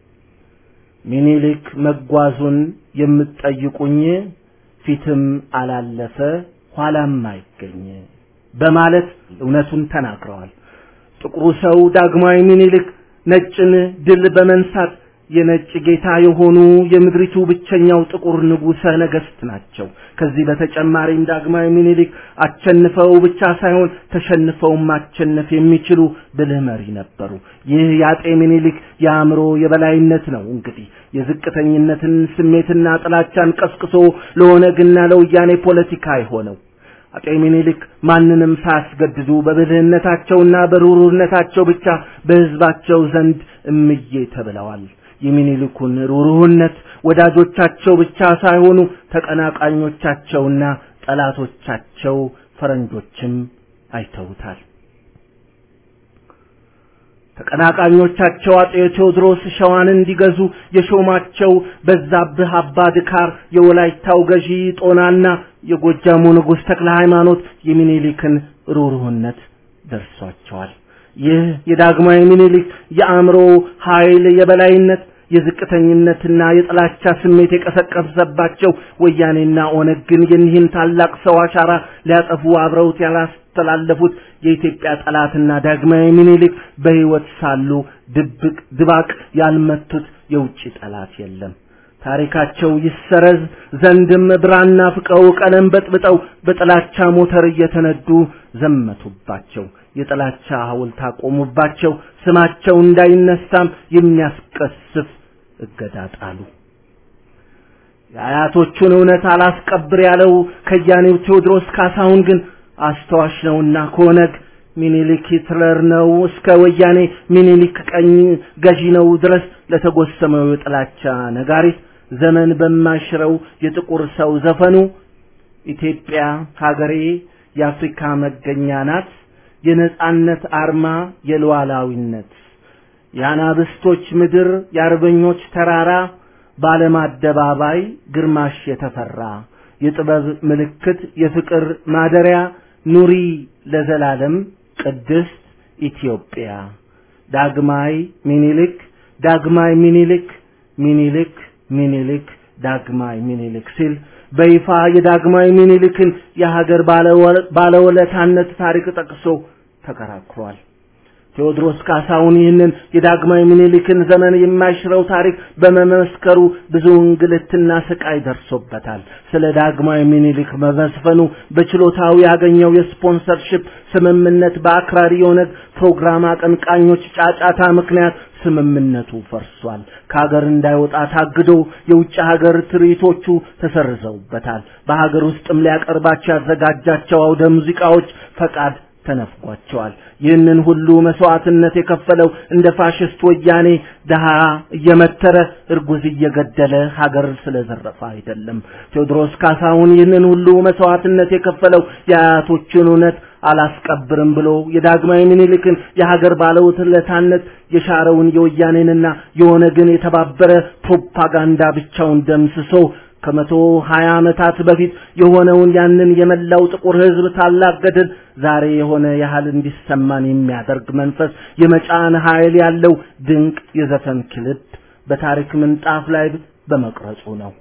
ምኒልክ መጓዙን የምትጠይቁኝ ፊትም አላለፈ ኋላም አይገኝ በማለት እውነቱን ተናግረዋል። ጥቁሩ ሰው ዳግማዊ ምኒልክ ነጭን ድል በመንሳት የነጭ ጌታ የሆኑ የምድሪቱ ብቸኛው ጥቁር ንጉሠ ነገሥት ናቸው። ከዚህ በተጨማሪም ዳግማዊ ምኒልክ አቸንፈው ብቻ ሳይሆን ተሸንፈው ማቸነፍ የሚችሉ ብልህ መሪ ነበሩ። ይህ የአጤ ምኒልክ የአእምሮ የበላይነት ነው። እንግዲህ የዝቅተኝነትን ስሜትና ጥላቻን ቀስቅሶ ለኦነግና ለወያኔ ፖለቲካ የሆነው አጤ ምኒልክ ማንንም ሳያስገድዱ በብልህነታቸውና በሩሩነታቸው ብቻ በሕዝባቸው ዘንድ እምዬ ተብለዋል። የሚኒልኩን ሩሩህነት ወዳጆቻቸው ብቻ ሳይሆኑ ተቀናቃኞቻቸውና ጠላቶቻቸው ፈረንጆችም አይተውታል። ተቀናቃኞቻቸው አጤ ቴዎድሮስ ሸዋን እንዲገዙ የሾማቸው በዛብህ አባ ድካር የወላይታው ገዢ ጦናና የጎጃሙ ንጉሥ ተክለ ሃይማኖት የሚኒሊክን ሩሩህነት ደርሷቸዋል። ይህ የዳግማዊ ሚኒሊክ የአእምሮ ኃይል የበላይነት የዝቅተኝነትና የጥላቻ ስሜት የቀሰቀሰባቸው ወያኔና ኦነግ ግን የኒህን ታላቅ ሰው አሻራ ሊያጠፉ አብረውት ያላስተላለፉት የኢትዮጵያ ጠላትና ዳግማዊ ሚኒሊክ በሕይወት ሳሉ ድብቅ ድባቅ ያልመቱት የውጭ ጠላት የለም። ታሪካቸው ይሰረዝ ዘንድም ብራና ፍቀው ቀለም በጥብጠው በጥላቻ ሞተር እየተነዱ ዘመቱባቸው። የጥላቻ ሐውልት አቆሙባቸው። ስማቸው እንዳይነሳም የሚያስቀስፍ እገዳ ጣሉ። የአያቶቹን እውነት አላስቀብር ያለው ከያኔው ቴዎድሮስ ካሳሁን ግን አስተዋሽ ነውና ከኦነግ ሚኒሊክ ሂትለር ነው እስከ ወያኔ ሚኒሊክ ቀኝ ገዢ ነው ድረስ ለተጎሰመው የጥላቻ ነጋሪት ዘመን በማይሽረው የጥቁር ሰው ዘፈኑ ኢትዮጵያ ሀገሬ የአፍሪካ መገኛ ናት፣ የነጻነት አርማ የሉዓላዊነት የአናብስቶች ምድር የአርበኞች ተራራ በዓለም አደባባይ ግርማሽ የተፈራ የጥበብ ምልክት የፍቅር ማደሪያ ኑሪ ለዘላለም ቅድስት ኢትዮጵያ ዳግማይ ሚኒሊክ ዳግማይ ሚኒሊክ ሚኒሊክ ሚኒሊክ ዳግማይ ሚኒሊክ ሲል በይፋ የዳግማይ ሚኒሊክን የሀገር ባለውለታነት ታሪክ ጠቅሶ ተከራክሯል። ቴዎድሮስ ካሳሁን ይህንን የዳግማዊ ምኒልክን ዘመን የማይሽረው ታሪክ በመመስከሩ ብዙ እንግልትና ስቃይ ደርሶበታል። ስለ ዳግማዊ ምኒልክ መመስፈኑ በችሎታው ያገኘው የስፖንሰርሺፕ ስምምነት በአክራሪ የኦነግ ፕሮግራም አቀንቃኞች ጫጫታ ምክንያት ስምምነቱ ፈርሷል። ከሀገር እንዳይወጣ ታግዶ የውጭ ሀገር ትርኢቶቹ ተሰርዘውበታል። በሀገር ውስጥም ሊያቀርባቸው ያዘጋጃቸው አውደ ሙዚቃዎች ፈቃድ ተነፍጓቸዋል። ይህንን ሁሉ መስዋዕትነት የከፈለው እንደ ፋሽስት ወያኔ ድሃ እየመተረ እርጉዝ እየገደለ ሀገር ስለዘረፈ አይደለም። ቴዎድሮስ ካሳሁን ይህንን ሁሉ መስዋዕትነት የከፈለው የአያቶችን እውነት አላስቀብርም ብሎ የዳግማዊ ምኒልክን የሀገር ባለውለታነት የሻረውን የወያኔንና የኦነግን የተባበረ ፕሮፓጋንዳ ብቻውን ደምስሶ ከመቶ ሀያ ዓመታት በፊት የሆነውን ያንን የመላው ጥቁር ሕዝብ ታላቅ ገድል ዛሬ የሆነ ያህል እንዲሰማን የሚያደርግ መንፈስ የመጫን ኃይል ያለው ድንቅ የዘፈን ክልብ በታሪክ ምንጣፍ ላይ በመቅረጹ ነው።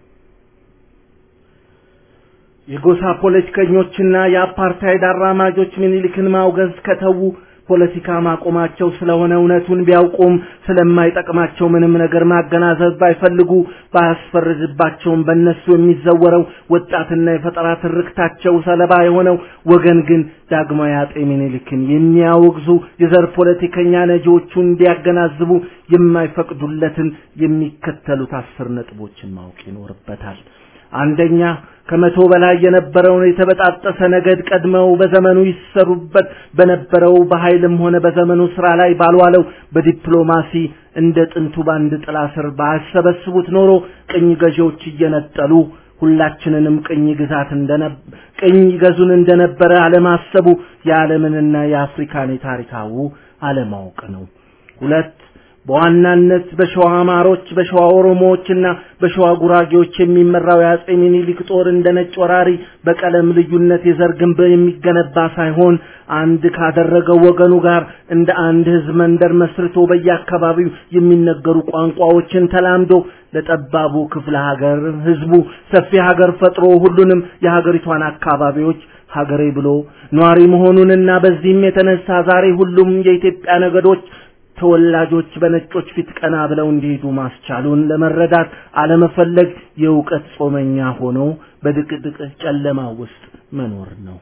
የጎሳ ፖለቲከኞችና የአፓርታይድ አራማጆች ምኒልክን ማውገዝ ከተዉ ፖለቲካ ማቆማቸው ስለሆነ እውነቱን ቢያውቁም ስለማይጠቅማቸው ምንም ነገር ማገናዘብ ባይፈልጉ ባያስፈርድባቸውም በእነሱ የሚዘወረው ወጣትና የፈጠራ ትርክታቸው ሰለባ የሆነው ወገን ግን ዳግማዊ አጤ ምኒልክን የሚያወግዙ የዘር ፖለቲከኛ ነጂዎቹን እንዲያገናዝቡ የማይፈቅዱለትን የሚከተሉት አስር ነጥቦችን ማወቅ ይኖርበታል። አንደኛ ከመቶ በላይ የነበረውን የተበጣጠሰ ነገድ ቀድመው በዘመኑ ይሰሩበት በነበረው በኃይልም ሆነ በዘመኑ ስራ ላይ ባልዋለው በዲፕሎማሲ እንደ ጥንቱ ባንድ ጥላ ስር ባያሰበስቡት ኖሮ ቅኝ ገዢዎች እየነጠሉ ሁላችንንም ቅኝ ግዛት እንደነ ቅኝ ገዙን እንደነበረ አለማሰቡ የዓለምንና የአፍሪካን የታሪካዊ አለማወቅ ነው። ሁለት በዋናነት በሸዋ አማሮች፣ በሸዋ ኦሮሞዎችና በሸዋ ጉራጌዎች የሚመራው የአጼ ሚኒሊክ ጦር እንደ ነጭ ወራሪ በቀለም ልዩነት የዘር ግንብ የሚገነባ ሳይሆን አንድ ካደረገው ወገኑ ጋር እንደ አንድ ህዝብ መንደር መስርቶ በየአካባቢው የሚነገሩ ቋንቋዎችን ተላምዶ ለጠባቡ ክፍለ ሀገር ህዝቡ ሰፊ ሀገር ፈጥሮ ሁሉንም የሀገሪቷን አካባቢዎች ሀገሬ ብሎ ኗሪ መሆኑንና በዚህም የተነሳ ዛሬ ሁሉም የኢትዮጵያ ነገዶች ተወላጆች በነጮች ፊት ቀና ብለው እንዲሄዱ ማስቻሉን ለመረዳት አለመፈለግ የእውቀት ጾመኛ ሆኖ በድቅድቅ ጨለማ ውስጥ መኖር ነው።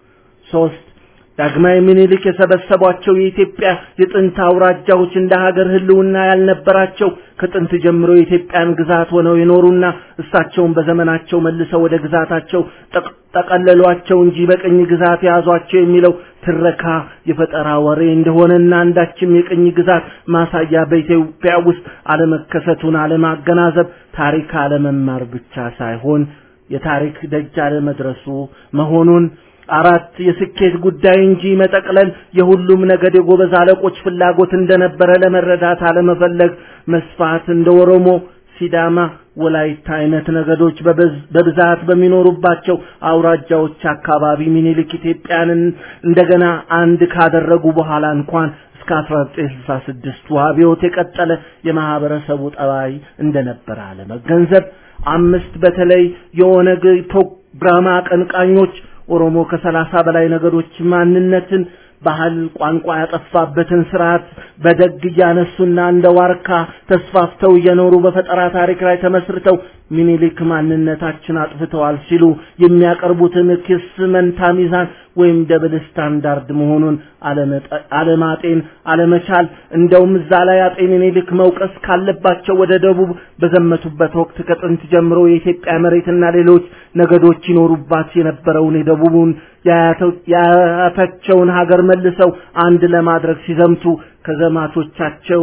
ሶስት ዳግማዊ ምኒልክ የሰበሰቧቸው የኢትዮጵያ የጥንት አውራጃዎች እንደ ሀገር ህልውና ያልነበራቸው ከጥንት ጀምሮ የኢትዮጵያን ግዛት ሆነው የኖሩና እሳቸውን በዘመናቸው መልሰው ወደ ግዛታቸው ጠቀለሏቸው እንጂ በቅኝ ግዛት የያዟቸው የሚለው ትረካ የፈጠራ ወሬ እንደሆነና አንዳችም የቅኝ ግዛት ማሳያ በኢትዮጵያ ውስጥ አለመከሰቱን አለማገናዘብ ታሪክ አለመማር ብቻ ሳይሆን የታሪክ ደጅ አለመድረሱ መሆኑን አራት የስኬት ጉዳይ እንጂ መጠቅለል የሁሉም ነገድ የጎበዝ አለቆች ፍላጎት እንደነበረ ለመረዳት አለመፈለግ መስፋት እንደ ኦሮሞ፣ ሲዳማ፣ ወላይታ አይነት ነገዶች በብዛት በሚኖሩባቸው አውራጃዎች አካባቢ ሚኒሊክ ኢትዮጵያን እንደገና አንድ ካደረጉ በኋላ እንኳን እስከ 1966 አብዮት የቀጠለ የማህበረሰቡ ጠባይ እንደነበረ አለመገንዘብ አምስት በተለይ የኦነግ ፕሮግራም አቀንቃኞች ኦሮሞ ከሰላሳ በላይ ነገዶች ማንነትን ባህል፣ ቋንቋ ያጠፋበትን ስርዓት በደግ እያነሱና እንደ ዋርካ ተስፋፍተው እየኖሩ በፈጠራ ታሪክ ላይ ተመስርተው ሚኒሊክ ማንነታችን አጥፍተዋል ሲሉ የሚያቀርቡትን ክስ መንታ ሚዛን ወይም ደብል ስታንዳርድ መሆኑን አለማጤን አለመቻል እንደውም እዛ ላይ አጤ ሚኒሊክ መውቀስ ካለባቸው ወደ ደቡብ በዘመቱበት ወቅት ከጥንት ጀምሮ የኢትዮጵያ መሬትና ሌሎች ነገዶች ይኖሩባት የነበረውን የደቡቡን የአያታቸውን ሀገር መልሰው አንድ ለማድረግ ሲዘምቱ ከዘማቾቻቸው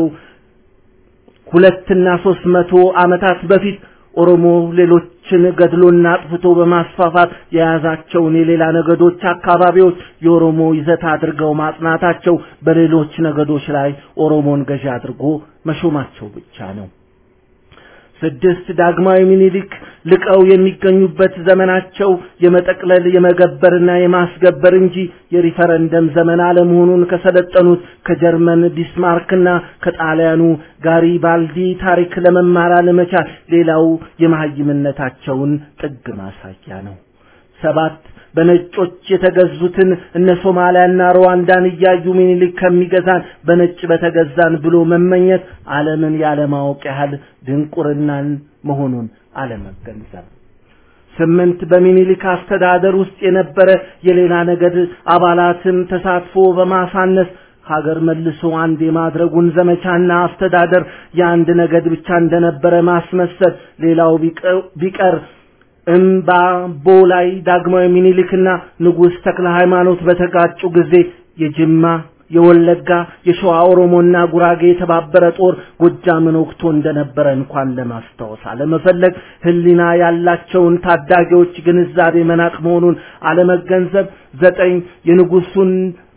ሁለትና ሶስት መቶ ዓመታት በፊት ኦሮሞ ሌሎችን ገድሎና አጥፍቶ በማስፋፋት የያዛቸውን የሌላ ነገዶች አካባቢዎች የኦሮሞ ይዘት አድርገው ማጽናታቸው በሌሎች ነገዶች ላይ ኦሮሞን ገዢ አድርጎ መሾማቸው ብቻ ነው። ስድስት ዳግማዊ ሚኒሊክ ልቀው የሚገኙበት ዘመናቸው የመጠቅለል የመገበርና የማስገበር እንጂ የሪፈረንደም ዘመን አለመሆኑን ከሰለጠኑት ከጀርመን ቢስማርክና ከጣሊያኑ ጋሪባልዲ ታሪክ ለመማር አለመቻል ሌላው የመሀይምነታቸውን ጥግ ማሳያ ነው። ሰባት በነጮች የተገዙትን እነ ሶማሊያና ሩዋንዳን እያዩ ሚኒሊክ ከሚገዛን በነጭ በተገዛን ብሎ መመኘት ዓለምን ያለማወቅ ያህል ድንቁርናን መሆኑን አለመገንዘብ። ስምንት በሚኒሊክ አስተዳደር ውስጥ የነበረ የሌላ ነገድ አባላትን ተሳትፎ በማሳነስ ሀገር መልሶ አንድ የማድረጉን ዘመቻና አስተዳደር የአንድ ነገድ ብቻ እንደነበረ ማስመሰል ሌላው ቢቀር እምባቦ ላይ ዳግማዊ ሚኒሊክና ንጉሥ ተክለ ሃይማኖት በተጋጩ ጊዜ የጅማ የወለጋ የሸዋ ኦሮሞና ጉራጌ የተባበረ ጦር ጎጃምን ወቅቶ እንደነበረ እንኳን ለማስታወስ አለመፈለግ ህሊና ያላቸውን ታዳጊዎች ግንዛቤ መናቅ መሆኑን አለመገንዘብ ዘጠኝ የንጉሱን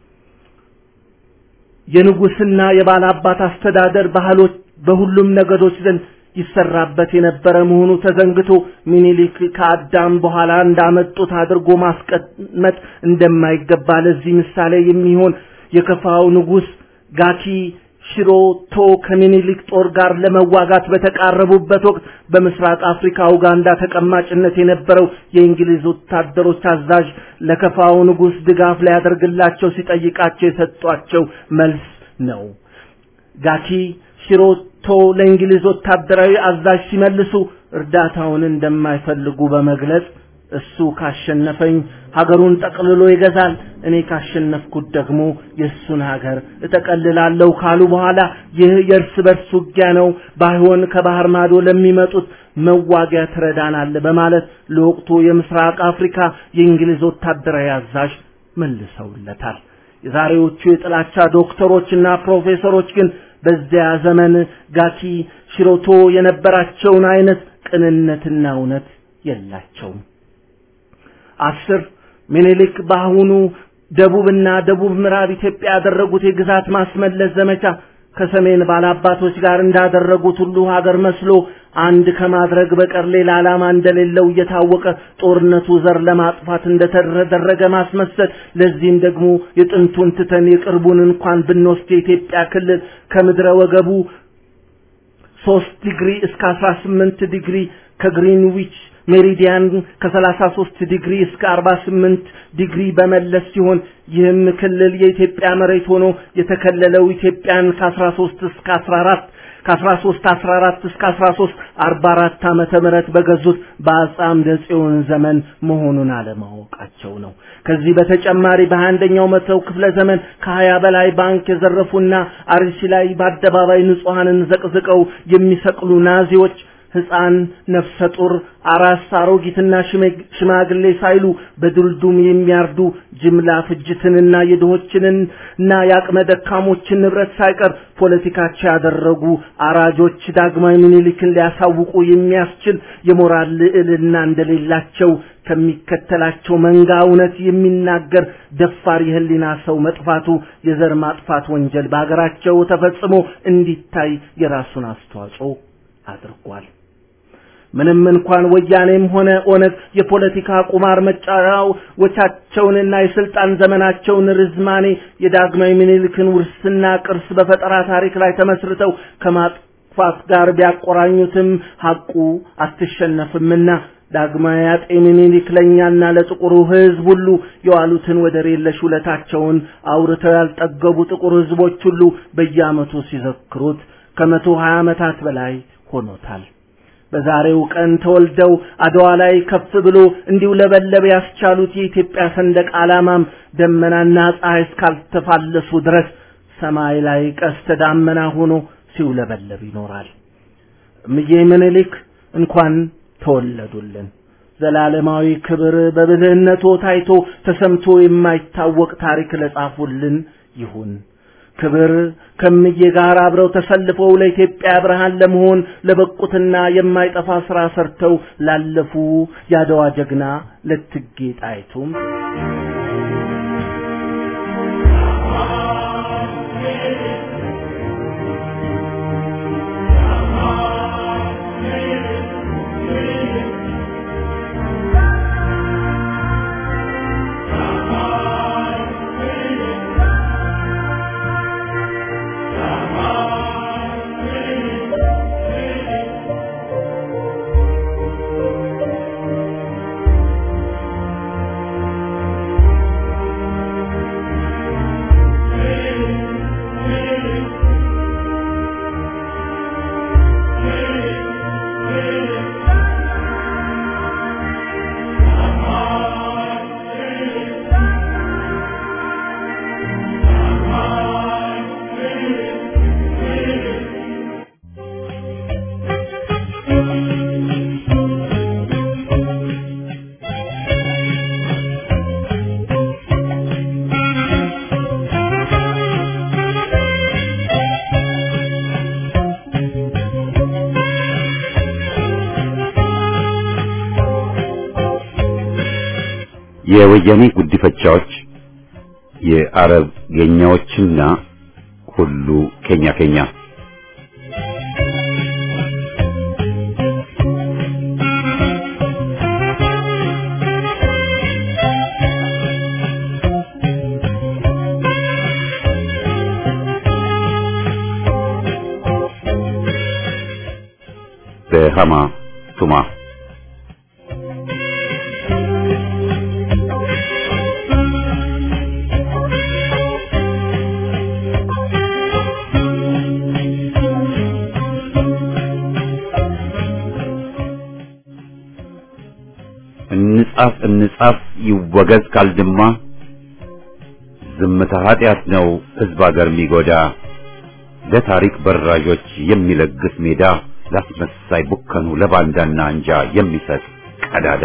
የንጉስና የባላባት አስተዳደር ባህሎች በሁሉም ነገዶች ዘንድ ይሰራበት የነበረ መሆኑ ተዘንግቶ ሚኒሊክ ከአዳም በኋላ እንዳመጡት አድርጎ ማስቀመጥ እንደማይገባ ለዚህ ምሳሌ የሚሆን የከፋው ንጉስ ጋኪ ሽሮቶ ከሚኒሊክ ጦር ጋር ለመዋጋት በተቃረቡበት ወቅት በምስራቅ አፍሪካ ኡጋንዳ ተቀማጭነት የነበረው የእንግሊዝ ወታደሮች አዛዥ ለከፋው ንጉስ ድጋፍ ሊያደርግላቸው ሲጠይቃቸው የሰጧቸው መልስ ነው። ጋኪ ሽሮቶ ለእንግሊዝ ወታደራዊ አዛዥ ሲመልሱ እርዳታውን እንደማይፈልጉ በመግለጽ እሱ ካሸነፈኝ ሀገሩን ጠቅልሎ ይገዛል፣ እኔ ካሸነፍኩት ደግሞ የእሱን ሀገር እጠቀልላለሁ ካሉ በኋላ ይህ የእርስ በርስ ውጊያ ነው፣ ባይሆን ከባህር ማዶ ለሚመጡት መዋጊያ ትረዳናለ በማለት ለወቅቱ የምስራቅ አፍሪካ የእንግሊዝ ወታደራዊ አዛዥ መልሰውለታል። የዛሬዎቹ የጥላቻ ዶክተሮችና ፕሮፌሰሮች ግን በዚያ ዘመን ጋኪ ሽሮቶ የነበራቸውን አይነት ቅንነትና እውነት የላቸውም። አስር ሚኒሊክ በአሁኑ ደቡብና ደቡብ ምዕራብ ኢትዮጵያ ያደረጉት የግዛት ማስመለስ ዘመቻ ከሰሜን ባላባቶች ጋር እንዳደረጉት ሁሉ ሀገር መስሎ አንድ ከማድረግ በቀር ሌላ ዓላማ እንደሌለው እየታወቀ ጦርነቱ ዘር ለማጥፋት እንደተደረገ ማስመሰል፣ ለዚህም ደግሞ የጥንቱን ትተን የቅርቡን እንኳን ብንወስድ የኢትዮጵያ ክልል ከምድረ ወገቡ ሶስት ዲግሪ እስከ አስራ ስምንት ዲግሪ ከግሪንዊች ሜሪዲያን ከ33 ዲግሪ እስከ 48 ዲግሪ በመለስ ሲሆን ይህም ክልል የኢትዮጵያ መሬት ሆኖ የተከለለው ኢትዮጵያን ከ13 እስከ 14 ከ13 14 እስከ 13 44 ዓመተ ምህረት በገዙት በአጻም ደጽዮን ዘመን መሆኑን አለማወቃቸው ነው። ከዚህ በተጨማሪ በአንደኛው መተው ክፍለ ዘመን ከሀያ በላይ ባንክ የዘረፉና አርሲ ላይ በአደባባይ ንጹሐንን ዘቅዝቀው የሚሰቅሉ ናዚዎች ህፃን፣ ነፍሰ ጡር፣ አራስ፣ አሮጊትና ሽማግሌ ሳይሉ በድልዱም የሚያርዱ ጅምላ ፍጅትንና የድሆችንን እና የአቅመ ደካሞችን ንብረት ሳይቀር ፖለቲካቸው ያደረጉ አራጆች ዳግማዊ ምኒልክን ሊያሳውቁ የሚያስችል የሞራል ልዕልና እንደሌላቸው ከሚከተላቸው መንጋ እውነት የሚናገር ደፋር የህሊና ሰው መጥፋቱ የዘር ማጥፋት ወንጀል በሀገራቸው ተፈጽሞ እንዲታይ የራሱን አስተዋጽኦ አድርጓል። ምንም እንኳን ወያኔም ሆነ ኦነግ የፖለቲካ ቁማር መጫወቻቸውንና የስልጣን ዘመናቸውን ርዝማኔ የዳግማዊ ምኒልክን ውርስና ቅርስ በፈጠራ ታሪክ ላይ ተመስርተው ከማጥፋት ጋር ቢያቆራኙትም ሐቁ አትሸነፍምና ዳግማዊ አጤ ምኒልክ ለእኛና ለጥቁሩ ህዝብ ሁሉ የዋሉትን ወደር የለሽ ውለታቸውን አውርተው ያልጠገቡ ጥቁር ህዝቦች ሁሉ በየዓመቱ ሲዘክሩት ከመቶ ሀያ ዓመታት በላይ ሆኖታል። በዛሬው ቀን ተወልደው አድዋ ላይ ከፍ ብሎ እንዲውለበለብ ያስቻሉት የኢትዮጵያ ሰንደቅ ዓላማም ደመናና ፀሐይ እስካልተፋለሱ ድረስ ሰማይ ላይ ቀስተ ዳመና ሆኖ ሲውለበለብ ይኖራል። እምዬ ምኒልክ እንኳን ተወለዱልን። ዘላለማዊ ክብር በብልህነቶ ታይቶ ተሰምቶ የማይታወቅ ታሪክ ለጻፉልን ይሁን። ክብር ከምዬ ጋር አብረው ተሰልፈው ለኢትዮጵያ ብርሃን ለመሆን ለበቁትና የማይጠፋ ስራ ሰርተው ላለፉ ያደዋ ጀግና ለእቴጌ ጣይቱም የወያኔ ጉዲፈቻዎች የአረብ ገኛዎችና ሁሉ ኬኛ ኬኛ በሃማ ቱማ እንጻፍ እንጻፍ ይወገዝ ካልድማ ዝምታ ኃጢአት ነው ሕዝብ አገር የሚጎዳ ለታሪክ በራዦች የሚለግስ ሜዳ ላስመሳይ ቡከኑ ለባንዳና አንጃ የሚሰጥ ቀዳዳ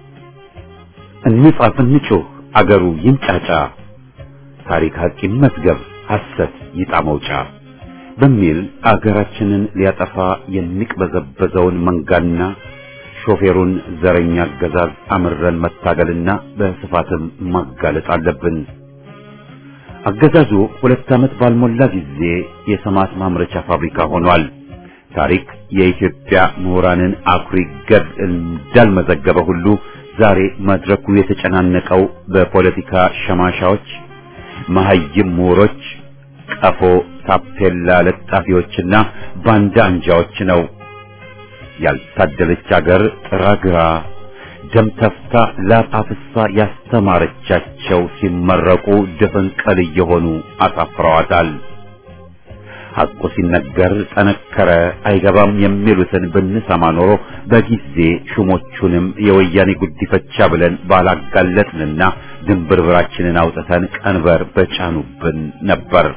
እንጻፍ እንጩህ አገሩ ይንጫጫ ታሪክ ሀቅ ይመዝገብ ሐሰት ይጣ መውጫ በሚል አገራችንን ሊያጠፋ የሚቅበዘበዘውን መንጋና ሾፌሩን ዘረኛ አገዛዝ አምረን መታገልና በስፋትም ማጋለጥ አለብን። አገዛዙ ሁለት ዓመት ባልሞላ ጊዜ የሰማት ማምረቻ ፋብሪካ ሆኗል። ታሪክ የኢትዮጵያ ምሁራንን አኩሪ ገድ እንዳልመዘገበ ሁሉ ዛሬ መድረኩ የተጨናነቀው በፖለቲካ ሸማሻዎች፣ መሀይም ምሁሮች፣ ቀፎ ታፔላ ለጣፊዎችና ባንዳ አንጃዎች ነው። ያልታደለች አገር ጥራግራ ደም ተፍታ ላብ አፍሳ ያስተማረቻቸው ሲመረቁ ድፍንቅል እየሆኑ አሳፍረዋታል። ሐቁ ሲነገር ጠነከረ አይገባም የሚሉትን ብንሰማ ኖሮ በጊዜ ሹሞቹንም የወያኔ ጉዲፈቻ ብለን ባላጋለጥንና ድንብርብራችንን አውጥተን ቀንበር በጫኑብን ነበር።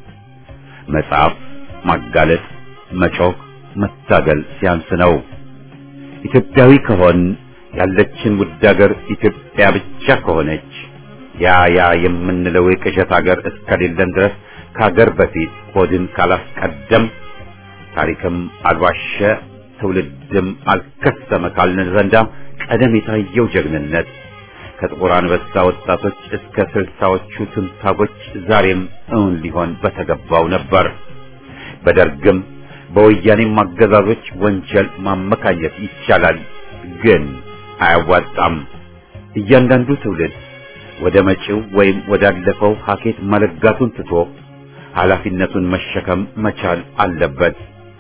መጻፍ፣ ማጋለጥ፣ መጮህ፣ መታገል ሲያንስ ነው። ኢትዮጵያዊ ከሆን ያለችን ውድ አገር ኢትዮጵያ ብቻ ከሆነች ያ ያ የምንለው የቅዠት አገር እስከሌለን ድረስ ከሀገር በፊት ሆድን ካላስቀደም ታሪክም አልዋሸ ትውልድም አልከሰመ ካልን ዘንዳ ቀደም የታየው ጀግንነት ከጥቁር አንበሳ ወጣቶች እስከ ስልሳዎቹ ትንታጎች ዛሬም እውን ሊሆን በተገባው ነበር። በደርግም በወያኔም አገዛዞች ወንጀል ማመካኘት ይቻላል፣ ግን አያዋጣም። እያንዳንዱ ትውልድ ወደ መጪው ወይም ወዳለፈው ሀኬት መለጋቱን ትቶ ኃላፊነቱን መሸከም መቻል አለበት።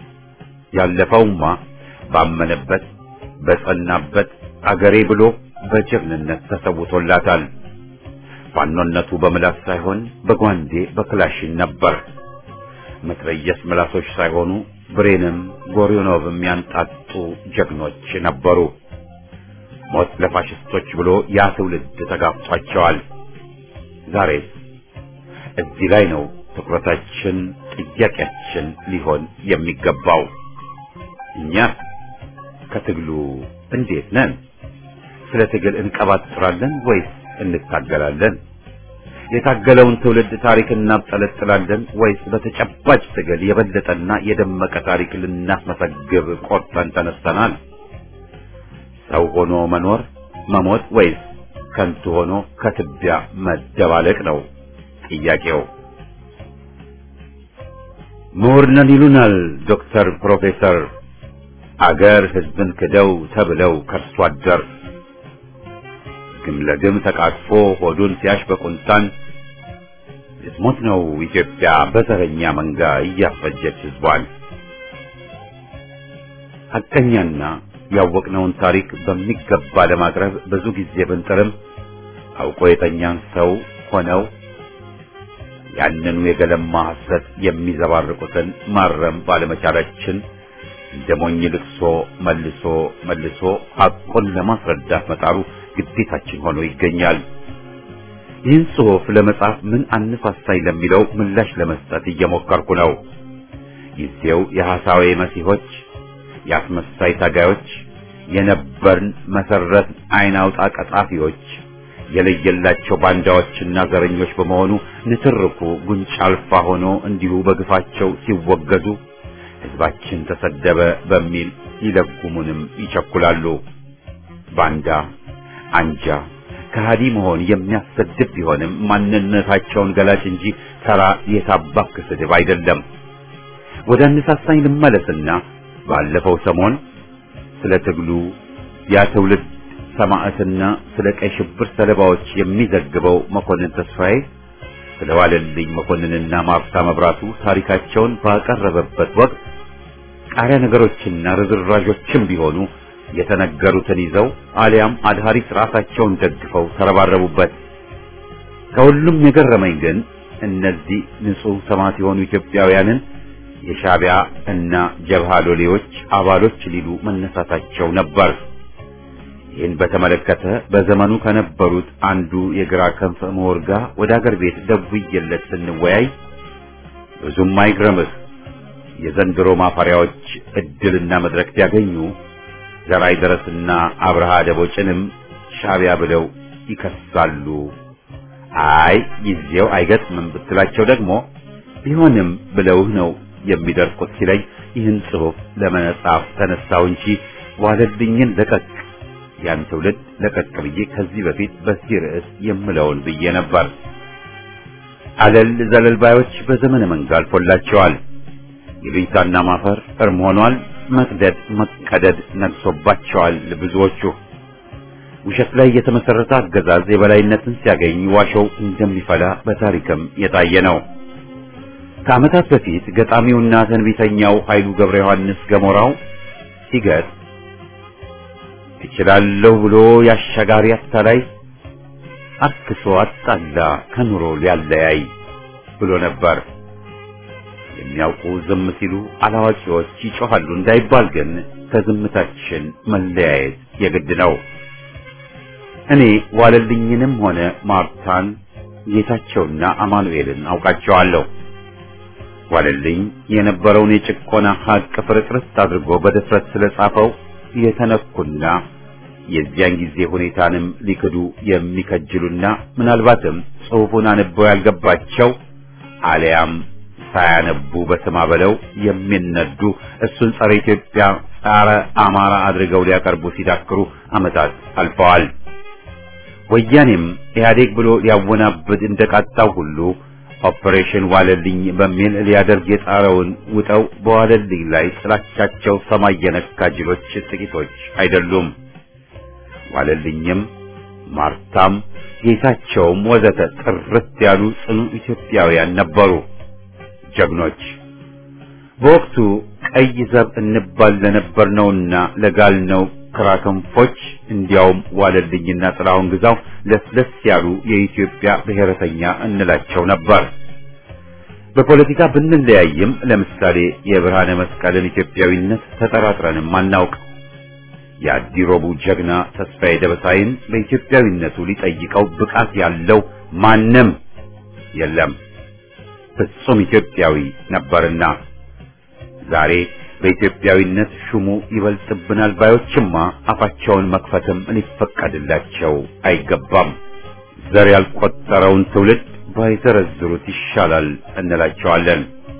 ያለፈውማ ባመነበት በጸናበት አገሬ ብሎ በጀግንነት ተሰውቶላታል። ፋኖነቱ በምላስ ሳይሆን በጓንዴ በክላሽን ነበር። መትረየስ ምላሶች ሳይሆኑ ብሬንም ጎሪኖቭም ያንጣጡ ጀግኖች ነበሩ። ሞት ለፋሽስቶች ብሎ ያ ትውልድ ተጋፍጧቸዋል። ዛሬስ እዚህ ላይ ነው ትኩረታችን፣ ጥያቄያችን ሊሆን የሚገባው። እኛ ከትግሉ እንዴት ነን? ስለ ትግል እንቀባጥራለን ወይስ እንታገላለን? የታገለውን ትውልድ ታሪክ እናብጠለጥላለን ወይስ በተጨባጭ ትግል የበለጠና የደመቀ ታሪክ ልናስመሰግብ ቆርጠን ተነስተናል? ሰው ሆኖ መኖር መሞት ወይስ ከንቱ ሆኖ ከትቢያ መደባለቅ ነው ጥያቄው። ምሁር ነን ይሉናል ዶክተር ፕሮፌሰር አገር ሕዝብን ክደው ተብለው ከርሶ አደር ግም ለግም ተቃቅፎ ሆዱን ሲያሽ በቁንጣን ልትሞት ነው ኢትዮጵያ በዘረኛ መንጋ እያፈጀች ሕዝቧን። ሐቀኛና ያወቅነውን ታሪክ በሚገባ ለማቅረብ ብዙ ጊዜ ብንጥርም አውቆ የተኛን ሰው ሆነው ያንኑ የገለማ ሐሰት የሚዘባርቁትን ማረም ባለመቻላችን እንደ ሞኝ ልቅሶ መልሶ መልሶ ሐቁን ለማስረዳት መጣሩ ግዴታችን ሆኖ ይገኛል። ይህን ጽሑፍ ለመጻፍ ምን አነሳሳኝ ለሚለው ምላሽ ለመስጠት እየሞከርኩ ነው። ጊዜው የሐሳዌ መሲሆች፣ የአስመሳይ ታጋዮች፣ የነበርን መሰረት አይን አውጣ ቀጣፊዎች የለየላቸው ባንዳዎችና ዘረኞች በመሆኑ ንትርኩ ጉንጭ አልፋ ሆኖ እንዲሁ በግፋቸው ሲወገዙ ሕዝባችን ተሰደበ በሚል ይለጉሙንም ይቸኩላሉ። ባንዳ፣ አንጃ፣ ከሃዲ መሆን የሚያሰድብ ቢሆንም ማንነታቸውን ገላጭ እንጂ ተራ የታባክ ስድብ አይደለም። ወደ አነሳሳኝ ልመለስና ባለፈው ሰሞን ስለ ትግሉ ያ ትውልድ ሰማዕትና ስለ ቀይ ሽብር ሰለባዎች የሚዘግበው መኮንን ተስፋዬ ስለ ዋለልኝ መኮንንና ማርታ መብራቱ ታሪካቸውን ባቀረበበት ወቅት ቃሪያ ነገሮችና ርዝራዦችም ቢሆኑ የተነገሩትን ይዘው አሊያም አድሃሪት ራሳቸውን ደግፈው ተረባረቡበት። ከሁሉም የገረመኝ ግን እነዚህ ንጹሕ ሰማዕት የሆኑ ኢትዮጵያውያንን የሻዕቢያ እና ጀብሃ ሎሌዎች አባሎች ሊሉ መነሳታቸው ነበር። ይህን በተመለከተ በዘመኑ ከነበሩት አንዱ የግራ ክንፍ ምሁር ጋር ወደ አገር ቤት ደውዬለት ስንወያይ ብዙም አይግረምህ የዘንድሮ ማፈሪያዎች እድልና መድረክ ቢያገኙ ዘራይ ደረስና አብርሃ ደቦጭንም ሻዕቢያ ብለው ይከሳሉ። አይ ጊዜው አይገጥምም ብትላቸው ደግሞ ቢሆንም ብለውህ ነው የሚደርቁት ሲለኝ ይህን ጽሑፍ ለመጻፍ ተነሳው እንጂ ዋለልኝን ለቀቅ ያን ትውልድ ለቀቅ ብዬ ከዚህ በፊት በዚህ ርዕስ የምለውን ብዬ ነበር። አለል ዘለል ባዮች በዘመነ መንጋ አልፎላቸዋል። ይሉኝታና ማፈር እርም ሆኗል። መቅደድ መቀደድ ነግሶባቸዋል። ብዙዎቹ ውሸት ላይ የተመሰረተ አገዛዝ የበላይነትን ሲያገኝ ዋሾው እንደሚፈላ በታሪክም የታየ ነው። ከዓመታት በፊት ገጣሚውና ተንቢተኛው ኃይሉ ገብረ ዮሐንስ ገሞራው ሲገጥ እችላለሁ ብሎ ያሻጋሪ አታላይ አክሶ አጣላ ከኑሮ ሊያለያይ ብሎ ነበር። የሚያውቁ ዝም ሲሉ አላዋቂዎች ይጮኻሉ እንዳይባል ግን ከዝምታችን መለያየት የግድ ነው። እኔ ዋለልኝንም ሆነ ማርታን ጌታቸውና አማኑኤልን አውቃቸዋለሁ። ዋለልኝ የነበረውን የጭቆና ሀቅ ፍርጥርት አድርጎ በድፍረት ስለጻፈው የተነኩና የዚያን ጊዜ ሁኔታንም ሊክዱ የሚከጅሉና ምናልባትም ጽሑፉን አንበው ያልገባቸው አሊያም ሳያነቡ በስማ በለው የሚነዱ እሱን ጸረ ኢትዮጵያ፣ ጸረ አማራ አድርገው ሊያቀርቡ ሲዳክሩ ዓመታት አልፈዋል። ወያኔም ኢህአዴግ ብሎ ሊያወናብድ እንደቃጣው ሁሉ ኦፕሬሽን ዋለልኝ በሚል ሊያደርግ የጣረውን ውጠው በዋለልኝ ላይ ጥላቻቸው ሰማይ የነካ ጅሎች ጥቂቶች አይደሉም። ዋለልኝም ማርታም ጌታቸውም ወዘተ ጥርት ያሉ ጽኑ ኢትዮጵያውያን ነበሩ፣ ጀግኖች። በወቅቱ ቀይ ዘብ እንባል ለነበርነውና ለጋልነው ክራክንፎች እንዲያውም ዋለልኝና ጥላሁን ግዛው ለስለስ ያሉ የኢትዮጵያ ብሔረተኛ እንላቸው ነበር። በፖለቲካ ብንለያይም ለምሳሌ የብርሃነ መስቀልን ኢትዮጵያዊነት ተጠራጥረንም አናውቅ። የአዲሮቡ ጀግና ተስፋዬ ደበሳይን በኢትዮጵያዊነቱ ሊጠይቀው ብቃት ያለው ማንም የለም። ፍጹም ኢትዮጵያዊ ነበርና ዛሬ በኢትዮጵያዊነት ሹሙ ይበልጥብናል ባዮችማ አፋቸውን መክፈትም ሊፈቀድላቸው አይገባም። ዘር ያልቆጠረውን ትውልድ ባይዘረዝሩት ይሻላል እንላቸዋለን።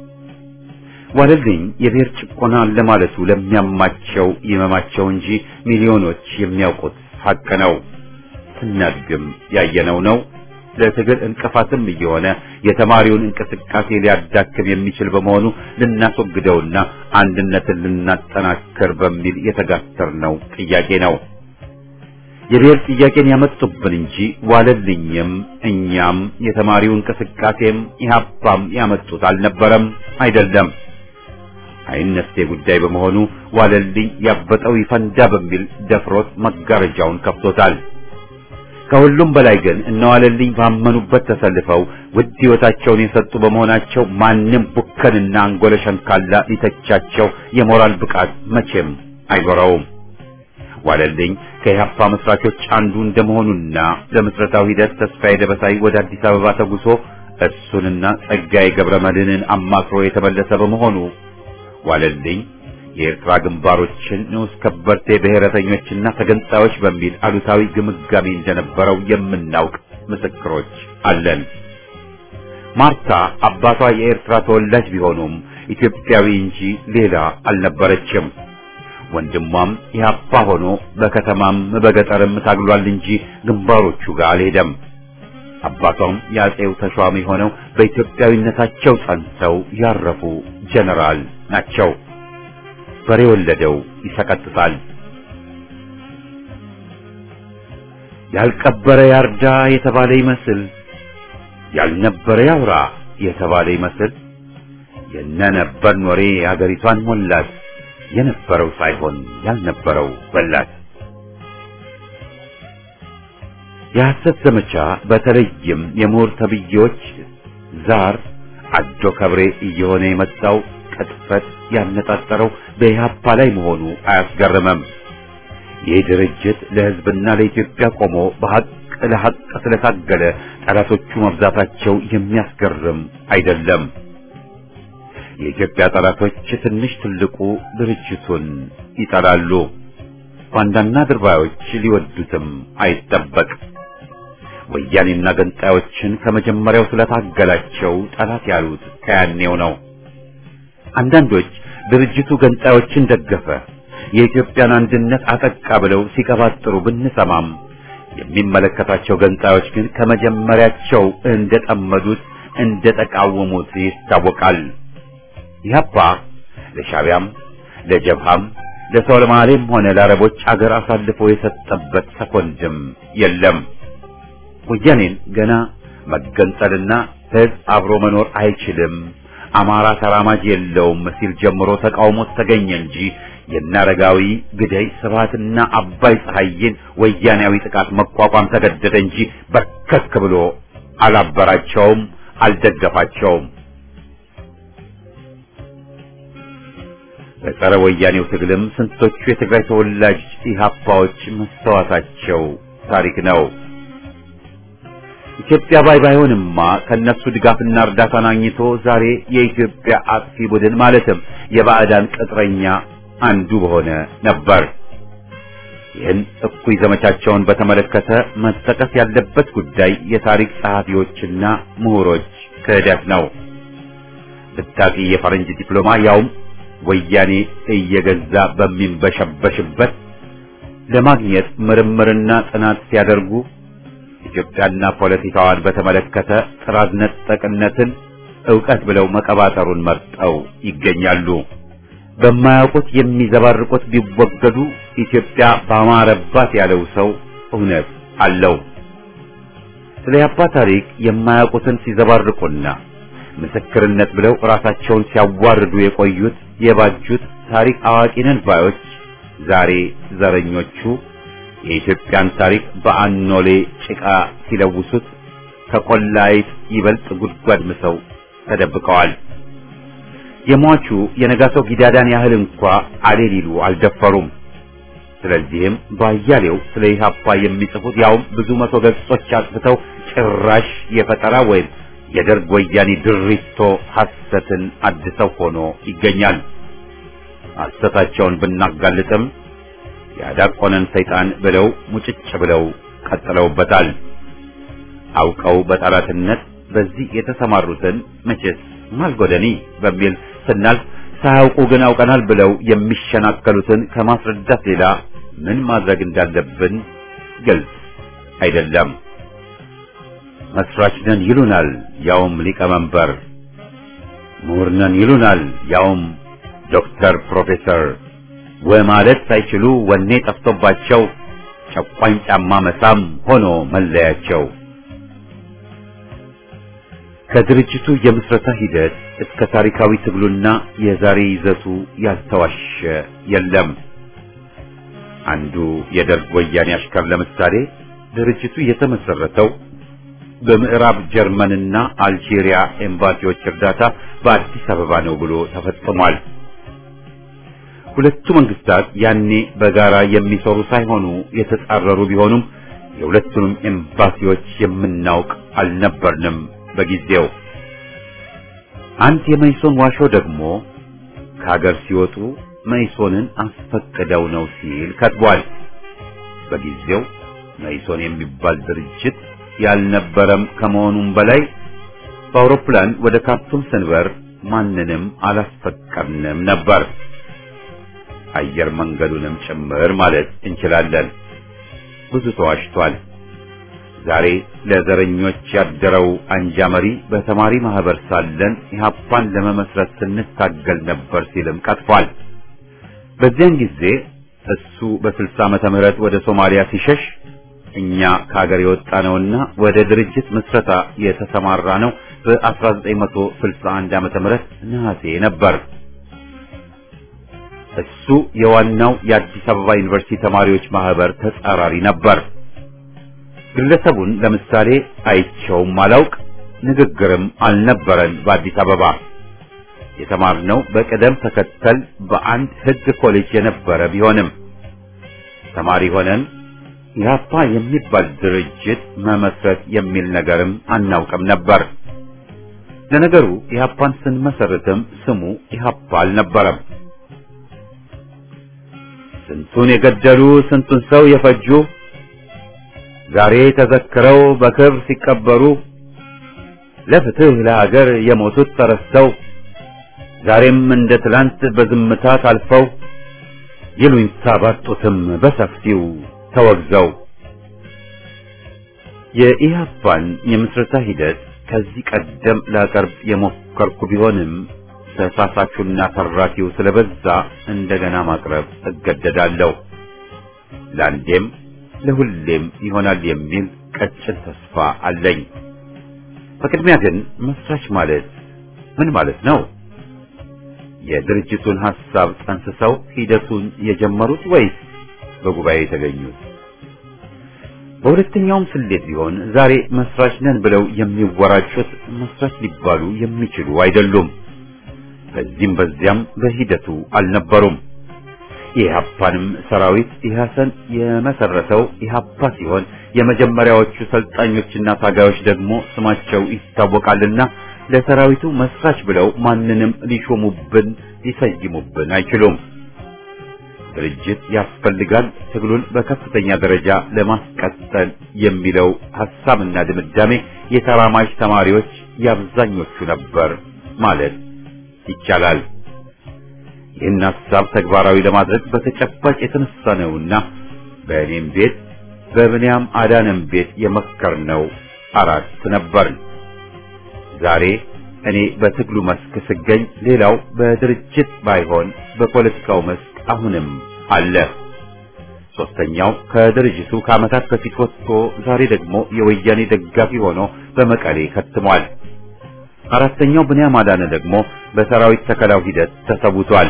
ዋለልኝ የብሔር ጭቆና ለማለቱ ለሚያማቸው ይመማቸው እንጂ ሚሊዮኖች የሚያውቁት ሀቅ ነው። ስናድግም ያየነው ነው። ለትግል እንቅፋትም እየሆነ የተማሪውን እንቅስቃሴ ሊያዳክም የሚችል በመሆኑ ልናስወግደውና አንድነትን ልናጠናክር በሚል የተጋተርነው ጥያቄ ነው። የብሔር ጥያቄን ያመጡብን እንጂ ዋለልኝም እኛም የተማሪው እንቅስቃሴም ኢህአፓም ያመጡት አልነበረም፣ አይደለም። አይነስቴ ጉዳይ በመሆኑ ዋለልኝ ያበጠው ይፈንዳ በሚል ደፍሮት መጋረጃውን ከፍቶታል። ከሁሉም በላይ ግን እነዋለልኝ ባመኑበት ተሰልፈው ውድ ሕይወታቸውን የሰጡ በመሆናቸው ማንም ቡከንና አንጎለ ሸንካላ ሊተቻቸው የሞራል ብቃት መቼም አይኖረውም። ዋለልኝ ከኢህአፓ መስራቾች አንዱ እንደመሆኑና ለምስረታው ሂደት ተስፋዬ ደበሳይ ወደ አዲስ አበባ ተጉሶ እሱንና ጸጋዬ ገብረ መድህንን አማክሮ የተመለሰ በመሆኑ ዋለልኝ የኤርትራ ግንባሮችን ንዑስ ከበርቴ ብሔረተኞችና ተገንጣዮች በሚል አሉታዊ ግምጋሜ እንደነበረው የምናውቅ ምስክሮች አለን። ማርታ አባቷ የኤርትራ ተወላጅ ቢሆኑም ኢትዮጵያዊ እንጂ ሌላ አልነበረችም። ወንድሟም ኢህአፓ ሆኖ በከተማም በገጠርም ታግሏል እንጂ ግንባሮቹ ጋር አልሄደም። አባቷም የአጼው ተሿሚ ሆነው በኢትዮጵያዊነታቸው ጸንተው ያረፉ ጀነራል ናቸው። በሬ ወለደው ይሰቀጥጣል። ያልቀበረ ያርዳ የተባለ ይመስል ያልነበረ ያውራ የተባለ ይመስል የነነበርን ወሬ አገሪቷን ሞላት። የነበረው ሳይሆን ያልነበረው በላት። የሐሰት ዘመቻ በተለይም የምሁር ተብዬዎች ዛር አዶ ከብሬ እየሆነ የመጣው ቅጥፈት ያነጣጠረው በኢህአፓ ላይ መሆኑ አያስገርምም። ይህ ድርጅት ለሕዝብና ለኢትዮጵያ ቆሞ በሐቅ ለሐቅ ስለታገለ ጠላቶቹ መብዛታቸው የሚያስገርም አይደለም። የኢትዮጵያ ጠላቶች ትንሽ ትልቁ ድርጅቱን ይጠላሉ። ባንዳና ድርባዮች ሊወዱትም አይጠበቅ። ወያኔና ገንጣዮችን ከመጀመሪያው ስለታገላቸው ጠላት ያሉት ከያኔው ነው። አንዳንዶች ድርጅቱ ገንጣዮችን ደገፈ፣ የኢትዮጵያን አንድነት አጠቃ ብለው ሲቀባጥሩ ብንሰማም የሚመለከታቸው ገንጣዮች ግን ከመጀመሪያቸው እንደጠመዱት እንደተቃወሙት ይታወቃል። ኢህአፓ ለሻቢያም ለጀብሃም ለሶማሌም ሆነ ለአረቦች አገር አሳልፎ የሰጠበት ሰኮንድም የለም። ወያኔን ገና መገንጠልና ህዝብ አብሮ መኖር አይችልም፣ አማራ ተራማጅ የለውም ሲል ጀምሮ ተቃውሞት ተገኘ እንጂ የናረጋዊ ግደይ ስብሃትና አባይ ፀሐይን ወያኔያዊ ጥቃት መቋቋም ተገደደ እንጂ በርከክ ብሎ አላበራቸውም፣ አልደገፋቸውም። በጸረ ወያኔው ትግልም ስንቶቹ የትግራይ ተወላጅ ኢህአፓዎች መስተዋታቸው ታሪክ ነው። ኢትዮጵያ ባይ ባይሆንማ ከነሱ ድጋፍና እርዳታን አግኝቶ ዛሬ የኢትዮጵያ አጥፊ ቡድን ማለትም የባዕዳን ቅጥረኛ አንዱ በሆነ ነበር። ይህን እኩይ ዘመቻቸውን በተመለከተ መጠቀስ ያለበት ጉዳይ የታሪክ ጸሐፊዎችና ምሁሮች ክህደት ነው። ብታቂ የፈረንጅ ዲፕሎማ ያውም ወያኔ እየገዛ በሚንበሸበሽበት ለማግኘት ምርምርና ጥናት ሲያደርጉ ኢትዮጵያና ፖለቲካዋን በተመለከተ ጥራዝ ነጠቅነትን ዕውቀት ብለው መቀባጠሩን መርጠው ይገኛሉ። በማያውቁት የሚዘባርቁት ቢወገዱ ኢትዮጵያ ባማረባት ያለው ሰው እውነት አለው። ስለ ያባ ታሪክ የማያውቁትን ሲዘባርቁና ምስክርነት ብለው ራሳቸውን ሲያዋርዱ የቆዩት የባጁት ታሪክ አዋቂነን ባዮች ዛሬ ዘረኞቹ የኢትዮጵያን ታሪክ በአኖሌ ጭቃ ሲለውሱት ከቆላይት ይበልጥ ጉድጓድ ምሰው ተደብቀዋል። የሟቹ የነጋሶ ጊዳዳን ያህል እንኳ አሌ ሊሉ አልደፈሩም። ስለዚህም ባያሌው ስለ ኢህአፓ የሚጽፉት ያውም ብዙ መቶ ገጾች አጥፍተው ጭራሽ የፈጠራ ወይም የደርግ ወያኔ ድሪቶ ሐሰትን አድሰው ሆኖ ይገኛል። ሐሰታቸውን ብናጋልጥም ያዳቆነን ሰይጣን ብለው ሙጭጭ ብለው ቀጥለውበታል። አውቀው በጠላትነት በዚህ የተሰማሩትን መቼስ ማልጎደኒ በሚል ስናልፍ ሳያውቁ ግን አውቀናል ብለው የሚሸናከሉትን ከማስረዳት ሌላ ምን ማድረግ እንዳለብን ግልጽ አይደለም። መስራች ነን ይሉናል፣ ያውም ሊቀመንበር። ምሁር ነን ይሉናል፣ ያውም ዶክተር ፕሮፌሰር ወማለት ሳይችሉ ወኔ ጠፍቶባቸው ጨቋኝ ጫማ መሳም ሆኖ መለያቸው። ከድርጅቱ የምስረታ ሂደት እስከ ታሪካዊ ትግሉና የዛሬ ይዘቱ ያልተዋሸ የለም። አንዱ የደርግ ወያኔ አሽከር ለምሳሌ ድርጅቱ የተመሰረተው በምዕራብ ጀርመንና አልጄሪያ ኤምባሲዎች እርዳታ በአዲስ አበባ ነው ብሎ ተፈጽሟል። ሁለቱ መንግስታት ያኔ በጋራ የሚሰሩ ሳይሆኑ የተጻረሩ ቢሆኑም የሁለቱንም ኤምባሲዎች የምናውቅ አልነበርንም በጊዜው። አንድ የመይሶን ዋሾ ደግሞ ከሀገር ሲወጡ መይሶንን አስፈቅደው ነው ሲል ከትቧል። በጊዜው መይሶን የሚባል ድርጅት ያልነበረም ከመሆኑም በላይ በአውሮፕላን ወደ ካርቱም ስንበር ማንንም አላስፈቀድንም ነበር። አየር መንገዱንም ጭምር ማለት እንችላለን። ብዙ ተዋሽቷል። ዛሬ ለዘረኞች ያደረው አንጃ መሪ በተማሪ ማህበር ሳለን ኢህአፓን ለመመስረት ስንታገል ነበር ሲልም ቀጥፏል። በዚያን ጊዜ እሱ በ60 ዓመተ ምህረት ወደ ሶማሊያ ሲሸሽ እኛ ከሀገር የወጣ ነውና ወደ ድርጅት ምስረታ የተሰማራ ነው በ1961 ዓመተ ምህረት ነሐሴ ነበር። እሱ የዋናው የአዲስ አበባ ዩኒቨርሲቲ ተማሪዎች ማህበር ተጻራሪ ነበር። ግለሰቡን ለምሳሌ አይቸውም አላውቅ፣ ንግግርም አልነበረን። በአዲስ አበባ የተማርነው በቅደም ተከተል በአንድ ሕግ ኮሌጅ የነበረ ቢሆንም ተማሪ ሆነን ኢህአፓ የሚባል ድርጅት መመስረት የሚል ነገርም አናውቅም ነበር። ለነገሩ ኢህአፓን ስንመሰርትም ስሙ ኢህአፓ አልነበረም። ስንቱን የገደሉ ስንቱን ሰው የፈጁ ዛሬ ተዘክረው በክብር ሲቀበሩ ለፍትህ ለሀገር የሞቱት ተረስተው ዛሬም እንደ ትላንት በዝምታ ታልፈው ይሉኝታ ባጡትም በሰፊው ተወግዘው የኢህአፓን የምስረታ ሂደት ከዚህ ቀደም ላቀርብ የሞከርኩ ቢሆንም ተሳሳቹና ተራኪው ስለበዛ እንደገና ማቅረብ እገደዳለሁ። ለአንዴም ለሁሌም ይሆናል የሚል ቀጭን ተስፋ አለኝ። በቅድሚያ ግን መስራች ማለት ምን ማለት ነው? የድርጅቱን ሐሳብ ጠንስሰው ሂደቱን የጀመሩት ወይስ በጉባኤ የተገኙት? በሁለተኛውም ስሌት ቢሆን ዛሬ መስራች ነን ብለው የሚወራጩት መስራች ሊባሉ የሚችሉ አይደሉም። በዚህም በዚያም በሂደቱ አልነበሩም። የኢህአፓንም ሰራዊት ኢህአሰን የመሰረተው ኢህአፓ ሲሆን የመጀመሪያዎቹ ሰልጣኞችና ታጋዮች ደግሞ ስማቸው ይታወቃልና ለሰራዊቱ መስራች ብለው ማንንም ሊሾሙብን ሊሰይሙብን አይችሉም። ድርጅት ያስፈልጋል ትግሉን በከፍተኛ ደረጃ ለማስቀጠል የሚለው ሐሳብና ድምዳሜ የተራማጅ ተማሪዎች የአብዛኞቹ ነበር ማለት ይቻላል። ይህን ሐሳብ ተግባራዊ ለማድረግ በተጨባጭ የተነሳ ነውና በእኔም ቤት በብንያም አዳነም ቤት የመከርነው አራት ነበርን። ዛሬ እኔ በትግሉ መስክ ስገኝ፣ ሌላው በድርጅት ባይሆን በፖለቲካው መስክ አሁንም አለ። ሶስተኛው ከድርጅቱ ከዓመታት በፊት ወጥቶ ዛሬ ደግሞ የወያኔ ደጋፊ ሆኖ በመቀሌ ከትሟል። አራተኛው ብንያም አዳነ ደግሞ በሰራዊት ተከላው ሂደት ተሰውቷል።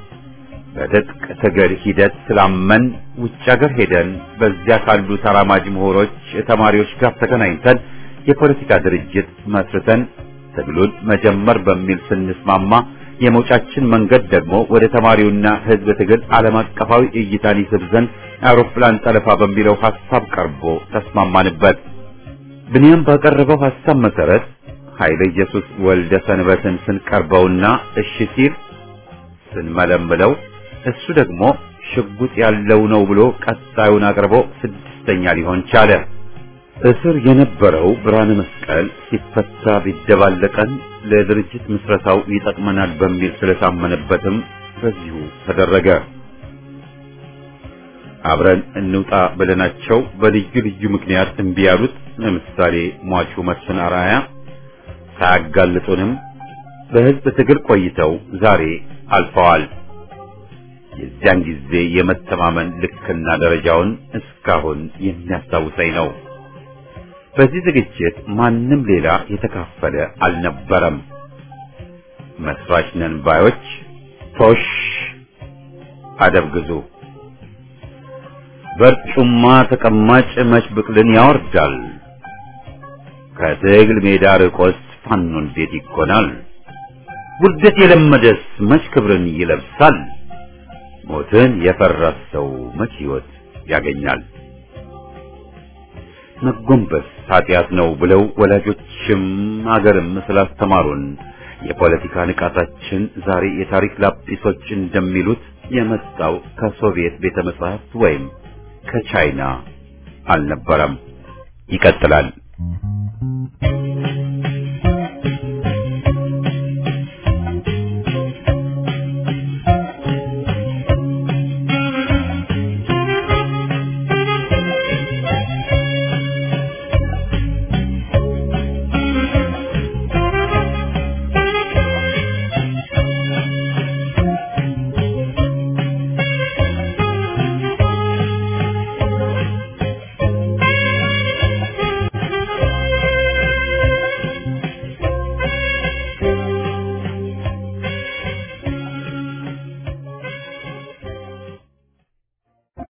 በትጥቅ ትግል ሂደት ስላመን ውጭ ሀገር ሄደን በዚያ ካሉ ተራማጅ ምሁሮች፣ ተማሪዎች ጋር ተገናኝተን የፖለቲካ ድርጅት መስርተን ትግሉን መጀመር በሚል ስንስማማ የመውጫችን መንገድ ደግሞ ወደ ተማሪውና ሕዝብ ትግል ዓለም አቀፋዊ እይታን ይስብ ዘንድ አውሮፕላን ጠለፋ በሚለው ሐሳብ ቀርቦ ተስማማንበት። ብንያም ባቀረበው ሐሳብ መሰረት ኃይለ ኢየሱስ ወልደ ሰንበትን ስንቀርበውና እሺ ሲል ስንመለምለው እሱ ደግሞ ሽጉጥ ያለው ነው ብሎ ቀጣዩን አቅርቦ ስድስተኛ ሊሆን ቻለ። እስር የነበረው ብርሃነ መስቀል ሲፈታ ቢደባለቀን ለድርጅት ምስረታው ይጠቅመናል በሚል ስለታመነበትም በዚሁ ተደረገ። አብረን እንውጣ ብለናቸው በልዩ ልዩ ምክንያት እምቢ ያሉት ለምሳሌ ሟቹ መስፍን አርአያ ሳያጋልጡንም በሕዝብ ትግል ቆይተው ዛሬ አልፈዋል። የዚያን ጊዜ የመተማመን ልክና ደረጃውን እስካሁን የሚያስታውሰኝ ነው። በዚህ ዝግጅት ማንም ሌላ የተካፈለ አልነበረም። መስራች ነን ባዮች ቶሽ አደብ ግዙ። በርጩማ ተቀማጭ መች ብቅልን ያወርዳል። ከትግል ሜዳ ርቆስ ፋኖ እንዴት ይኮናል? ውርደት የለመደስ መች ክብርን ይለብሳል? ሞትን የፈራ ሰው መች ሕይወት ያገኛል? መጎንበስ ኃጢአት ነው ብለው ወላጆችም አገርም ስላስተማሩን የፖለቲካ ንቃታችን ዛሬ የታሪክ ላጲሶች እንደሚሉት የመጣው ከሶቪየት ቤተ መጻሕፍት ወይም ከቻይና አልነበረም። ይቀጥላል።